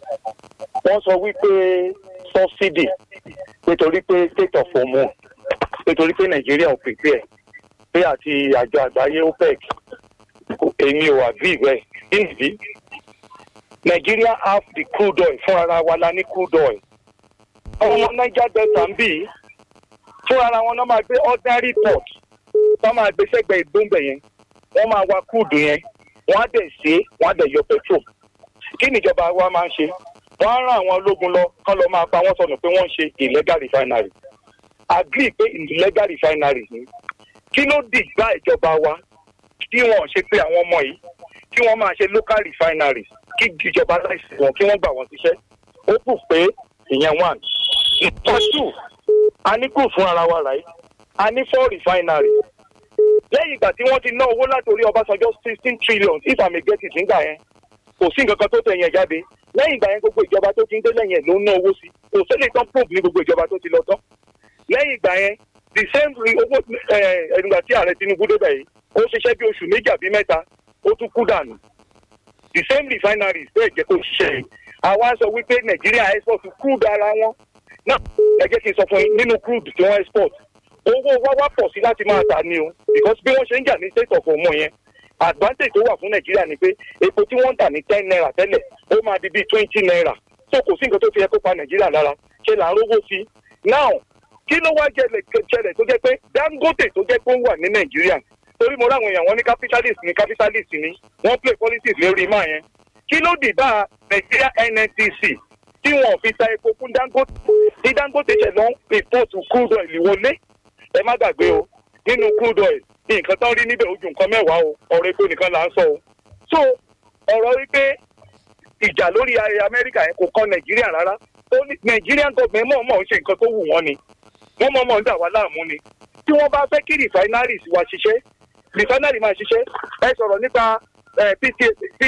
Speaker 5: wọ́n sọ wípé subsidy nítorí pé state of hormone nítorí pé nàìjíríà ò prepare pé àti àjọ àgbáyé opec èmi ò agree bẹ́ẹ̀ nídìí nàìjíríà have the crude oil fún ara wa la ní crude oil àwọn ọmọ niger delta ń bì í fún ara wọn náà máa gbé ordinary port wọ́n máa gbé sẹ́gbẹ̀ẹ́ ìgbóǹgbẹ̀ yẹn wọ́n máa wa kúùdù yẹn wọ́n á dẹ̀ ṣe é wọ́n á dẹ̀ yọ petrol kí níjọba wa máa ń ṣe wọ́n á rán àwọn ológun lọ kán lọ máa pa wọ́n sọnù pé wọ́n ń ṣe illegal refinery agree pé illegal refinery ni kí ló dìgbà ìjọba wa kí wọn ò ṣe pé àwọn ọmọ yìí kí wọ́n máa ṣe local refinery kí ìjọba láìsí wọn kí wọ́n gbà wọ́n síṣẹ́ ó kù pé ìyẹn one number two a ní kù fún ara wa ràí a ní four refinery lẹ́yìn ìgbà tí wọ́n ti ná owó látòrí ọbásanjọ́ sixteen trillion if i may get it nígbà yẹn kò sí nǹkan kan tó tẹ̀ yẹn jáde lẹ́yìn ìgbà yẹn gbogbo ìjọba tó ti ń dé lẹ́yìn ẹ̀ ló ń ná owó sí kò sí lè tán probe ní gbogbo ìjọba tó ti lọ tán lẹ́yìn ìgbà yẹn the same re- owó ẹ̀ẹ́dùgbà tí ààrẹ tinubu débẹ̀ yìí ó ṣiṣẹ́ bí oṣù méjì àbí mẹ́ta ó tún kú dànù the same refineries bẹ́ẹ̀ jẹ́ kó ṣiṣẹ́ yìí àwa sọ wípé nàìjíríà export crude ara wọn náà ẹ jẹ́ kí n sọ fún yín nínú crude tí wọ́n export owó wa wá pọ̀ sí láti máa tà ní o because bí wọ́n ṣe ń jà ní state of omo yẹn advantage tó wà fún nàìjíríà ni pé epo tí wọ́n ń tà ní ten naira tẹ́lẹ̀ ó máa di bíi twenty naira so kò sí nǹkan tó fi yẹ kó pa nàìjíríà lára ṣe là ń rówó sí now kí ló wá jẹlẹ̀ jẹlẹ̀ tó jẹ́ pé dangote tó jẹ́ pé ó wà ní nàìjíríà torí mo ráwọn èèyàn wọn ní capitalist ní capitalist ní wọ́n play politics lórí máa yẹn kí ló dì bá nàìjíríà nnpc tí wọn ò fi ta epo fún dangote tí dangote ṣẹ̀ lọ́n report crude oil wọlé ẹ má gbàgbé o nínú crude oil nǹkan tán rí níbẹ̀ ojú nǹkan mẹ́wàá o ọ̀rọ̀ epo nìkan là ń sọ o so ọ̀rọ̀ wípé ìjà lórí ayé amẹ́ríkà yẹn kò kọ́ nàìjíríà rárá ó ní nàìjíríà gọ̀ọ̀mẹ̀ mọ̀ọ́mọ̀ ń ṣe nǹkan tó wù wọ́n ni wọ́n mọ̀ọ́mọ̀ ń dà wá láàmú ni tí wọ́n bá fẹ́ kí refineries wa ṣiṣẹ́ refinery máa ṣiṣẹ́ ẹ sọ̀rọ̀ nípa pd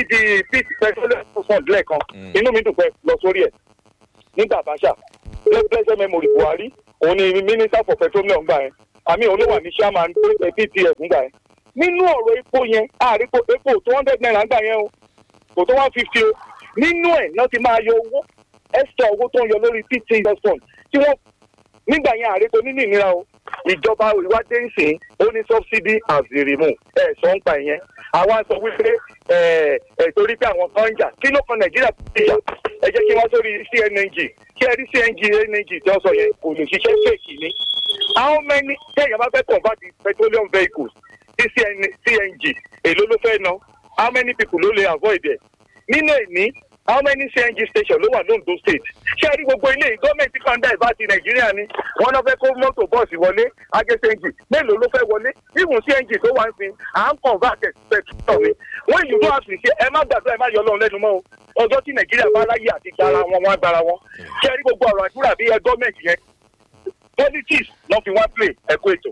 Speaker 5: pd petroleum fund lẹ́ẹ̀kan inú mi dùn pé lọ sórí ẹ̀ nígbà àbáṣà blessed memory buhari òun ni minister for petroleum gbà yẹn àmì òun ló wà ní chairman ptf gbà yẹn nínú ọ̀rọ̀ epo yẹn àrípo epo two hundred naira gbà yẹn o kò tó one fifty o nínú ẹ̀ náà ti máa yọ owó extra owó tó ń yọ lórí ptf fund tí wọ́n nígbà yẹn àrípo nínú ìnira o ìjọba ìwádìí ń sìn ó ní subsidy as the remove ẹ sọ ń pa ìyẹn àwa sọ wípé ẹ ẹ torí pé àwọn kan ń jà kí ló kan nàìjíríà tó ti jà ẹ jẹ́ kí wọ́n sórí cng kí ẹ rí cng ng tí wọ́n sọ yẹn kò lè ṣiṣẹ́ fèkì ni how many téèyàn bá fẹ́ convert petroleum vehicles sí cng èló ló fẹ́ ná how many people ló lè avoid ẹ̀ nínú èní how many cng station ló wà londo state ṣé ẹ rí gbogbo ilé yìí gọ́ọ̀mẹ̀ntì kan dá ìbá ti nàìjíríà ni wọ́n náà fẹ́ kó mọ́tò bọ́ọ̀sì wọlé agé cng mélòó ló fẹ́ wọlé even cng tó wà ń sin à ń convert petrol ni wọ́n ìlú tó àfi ṣe ẹ má gbàdúrà ẹ má yọ lọ́run lẹ́nu mọ́ o ọjọ́ tí nàìjíríà bá láyé àti gbára wọn wọn agbára wọn ṣé ẹ rí gbogbo ọ̀rọ̀ àdúrà bí ẹ gọ́ọ̀mẹ̀ntì yẹn politics lọ fi wá play ẹ̀kọ́ ètò.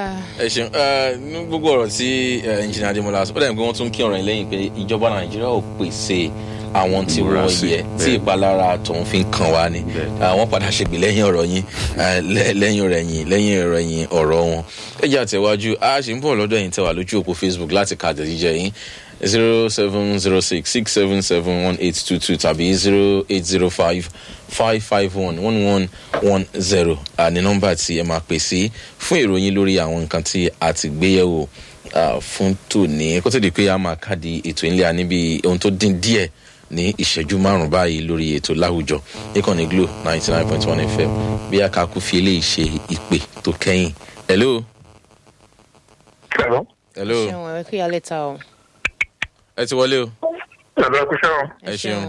Speaker 1: ẹ ṣeun ní gbogbo ọ̀rọ̀ tí ẹnjìnà adémọlá sọ ó dàbí pé wọ́n tún kí ọ̀rọ̀ yẹn lẹ́yìn pé ìjọba nàìjíríà ò pèsè àwọn tí wọ́n yẹ tí ìpalára tòun fi ń kàn wá ni wọ́n padà ṣègbè lẹ́yìn ọ̀rọ̀ yín lẹ́yìn ọ̀rọ̀ yín lẹ́yìn ọ̀rọ̀ yín ọ̀rọ̀ wọn. ẹ jẹ́ àtẹ̀wájú a ṣì ń bọ̀ lọ́dọ̀ yín tẹ̀wá lójú òpó facebook láti ka àtẹ̀jíjẹ yín zero seven zero six six seven seven one eight two two tàbí zero eight zero five five five one one one one zero ní nọ́mbà tí ẹ máa pè sí fún ìròyìn lórí àwọn nǹkan tí a ti gbé yẹ̀wò fún tòní kó tó di pé a máa káàdì ètò ìlẹ̀ níbi ohun tó dín díẹ̀ ní ìṣẹ́jú márùn báyìí lórí ètò láwùjọ níkànnì glo ninety nine point one fm bí akaku fi eléyìí ṣe ìpè tó kẹ́yìn. hello.
Speaker 5: hello.
Speaker 1: hello.
Speaker 3: ṣeun ẹ kí alẹ́ ta o.
Speaker 1: ẹ ti wọlé o.
Speaker 5: hello ẹ kú ṣẹ́ o.
Speaker 1: ẹ ṣeun.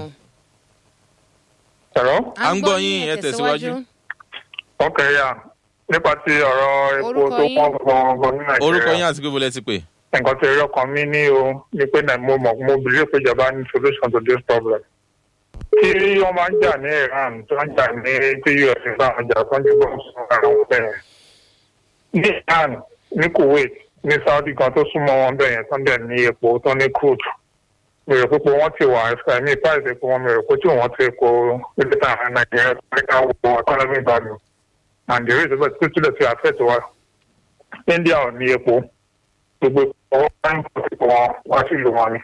Speaker 5: hello.
Speaker 1: à ń gbọ́ yín ẹ tẹ̀síwájú.
Speaker 5: ok ya nípa ti ọ̀rọ̀ epo
Speaker 3: Orúkọ
Speaker 5: tó
Speaker 3: yín?
Speaker 5: pọ̀ gan-an ní nàìjíríà.
Speaker 1: orúkọ yín àti pé bọ́lẹ̀ ti pè.
Speaker 5: nǹkan tí eré ọkàn mi ní o ni pé nà- mo mọ̀ mo believe pé ìjọba ní solution to this problem. tí wọ́n máa ń jà ní iran tó ń jà ní tí us bá wọn jà tó ń jù bọ́ sọ ara wọn bẹ́ẹ̀. ní iran ní kuwait ní saudi gan tó súnmọ́ wọn bẹ́ẹ̀ yẹn tó ń dẹ̀ ní epo tó ní crude. mi rò pé pé wọ́n ti wà ẹ̀mí price epo wọn mi rò pé tí wọ́n ti epo ilé tàn án nàìjíríà tó ní ká wo economy value. and the reason why tó tilẹ̀ fi affect wa india ò ní epo gbogbo ọwọ́ báńkì ọ̀sìnkò wọn wá sí ìlú wọn ni.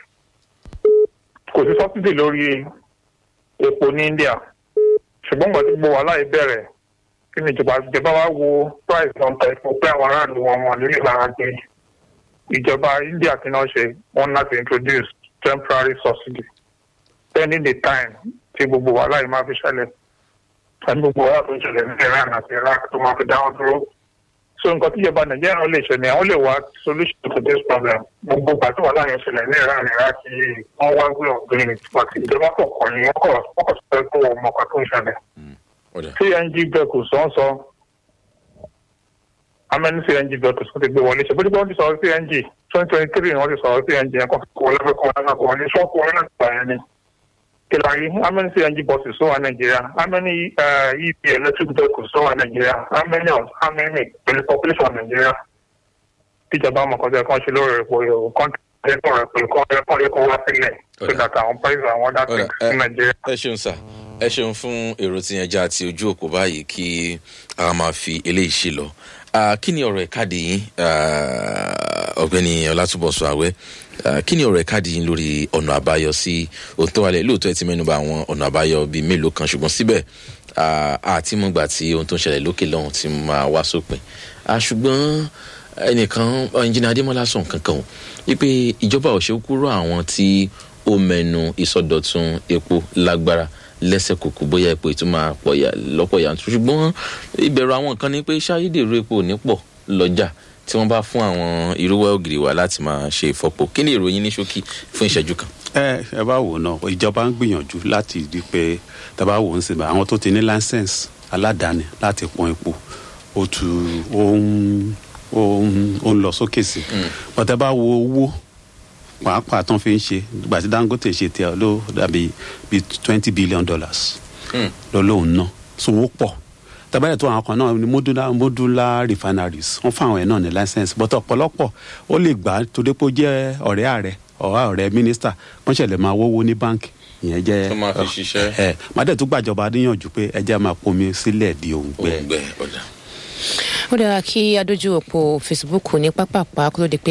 Speaker 5: kò sí sọ́sídì lórí epo ní india ṣùgbọ́n gbọ́dọ̀ gbogbo wàhálà yìí bẹ̀rẹ̀ kí ni ìjọba ìjọba wa wo price náà ta epo pé àwọn aráàlú wọn wọn nílé lára gbé ìjọba india kí náà ṣe wọn láti introduce temporary subsidy pending the time tí gbogbo wàhálà yìí máa fi ṣẹlẹ̀ àti gbogbo wàhálà tó ń ṣẹlẹ̀ ní iran àti iraq tó máa fi dáwọn dúró so nǹkan tí ìjọba nàìjíríà lè ṣe ni àwọn lè wá solution to this problem gbogbo ìgbà tí wàhálà yẹn ṣẹlẹ̀ ní ìran ní iraq yìí wọ́n wá way of doing it but ìjọba kò kọ́ ni wọ́n kọ̀ wọ́n kọ̀ sọ pé wọ́n mọ̀ kan tó ń ṣẹlẹ̀
Speaker 1: ọ̀dà
Speaker 5: cng vehicles wọ́n sọ amẹ́ni cng vehicles wọ́n ti gbé wọlé ṣe bó ti gbọ́ wọ́n ti sọ̀rọ̀ cng twenty twenty three ni wọ́n ti sọ̀rọ̀ cng yẹn kọ́ kọ́ wọlé kọ́ wọlé kọ́ wọlé ṣọ́ọ̀kù wọlé náà gbà yẹn ni kìláyé amẹ́ni cng buses tó wà nàìjíríà amẹ́ni ep electric vehicles tó wà nàìjíríà amẹ́ni amẹ́ni pẹ̀lú population nàìjíríà tíjọba mọ̀kọ́tẹ́ kan ṣe lórí epo yòó kọ́ńtà ẹ̀kọ́ rẹ̀ pẹ̀lú kọ́ ẹ̀kọ́ ẹ̀kọ́ wá sílẹ̀ so that àwọn price àwọn other
Speaker 1: ọ̀dà
Speaker 5: things ní nàìjíríà.
Speaker 1: ẹ ṣeun sà ẹ ṣeun fún èrò tí yẹn já àti ojú òpó báyìí kí a máa fi eléyìí ṣe lọ Ah, kí ni ọ̀rọ̀ ìkádìí yín Ah, ọ̀gbẹ́ni ọlátúbọ̀sọ àwẹ́ ah, kí ni ọ̀rọ̀ ẹ̀káàdì yín lórí ọ̀nà àbáyọ sí ohun tó wà lẹ̀ lóòótọ́ ẹ ti mẹ́nuba àwọn ọ̀nà àbáyọ bíi mélòó kan ṣùgbọ́n síbẹ̀ ah, àti mọ̀ gbà tí ohun tó ń ṣẹlẹ̀ lókè lọ́hùn ti máa wá sópin Ah, ṣùgbọ́n ẹnìkan ẹnjìnà adémọlá sọ nǹkan kan o wípé ìjọba ò ṣe kúrò àwọn tí ó mẹnu ìsọdọ̀tun epo lágbára lẹ́sẹ̀ kòkó bóyá epo ìtumọ̀ pọ̀ ya- lọ́pọ̀ yanturu ṣùgbọ́n ìbẹ̀rù àwọn kan ni pé ṣáyédèrú epo ò ní pọ̀ lọ́jà tí wọ́n bá fún àwọn irúwẹ́ ògiri wa láti máa ṣe ìfọpo kí ni ìròyìn ní ṣókí fún ìṣẹ́jú kan.
Speaker 2: ẹ ẹ bá wò náà ìjọba ń gbìyànjú láti di pé tàbá wò ń sinmi àwọn tó ti ní license aládàáni láti pọn epo ó tu ó ń ó ń ó ń lọ sókè sí bọ́tẹ́ bá wo owó pàápàá tán fi ń ṣe ìgbà tí dangote ṣe tiẹ̀ ló dàbí bíi twenty billion dollars lọ lóun náà so ó pọ̀ tàbí tó àwọn kan náà ni modular modular refineries wọ́n fún àwọn ẹ̀ náà ní license but ọ̀pọ̀lọpọ̀ ó lè gbà á torí pé ó jẹ́ ọ̀rẹ́ ààrẹ ọ̀rẹ́ ọ̀rẹ́ mínísítà wọ́n ṣẹlẹ̀ máa wówó ní báǹkì ìyẹn jẹ́
Speaker 1: Tó máa fi ṣiṣẹ́.
Speaker 2: ẹ má dẹ̀ tó gbàjọba níyànjú pé ẹ jẹ́ máa pomi sílẹ̀ di òǹgbẹ.
Speaker 1: òǹgbẹ ọ̀dà.
Speaker 3: ó dára kí adójú òpó facebook ní pápápá kó tó di pé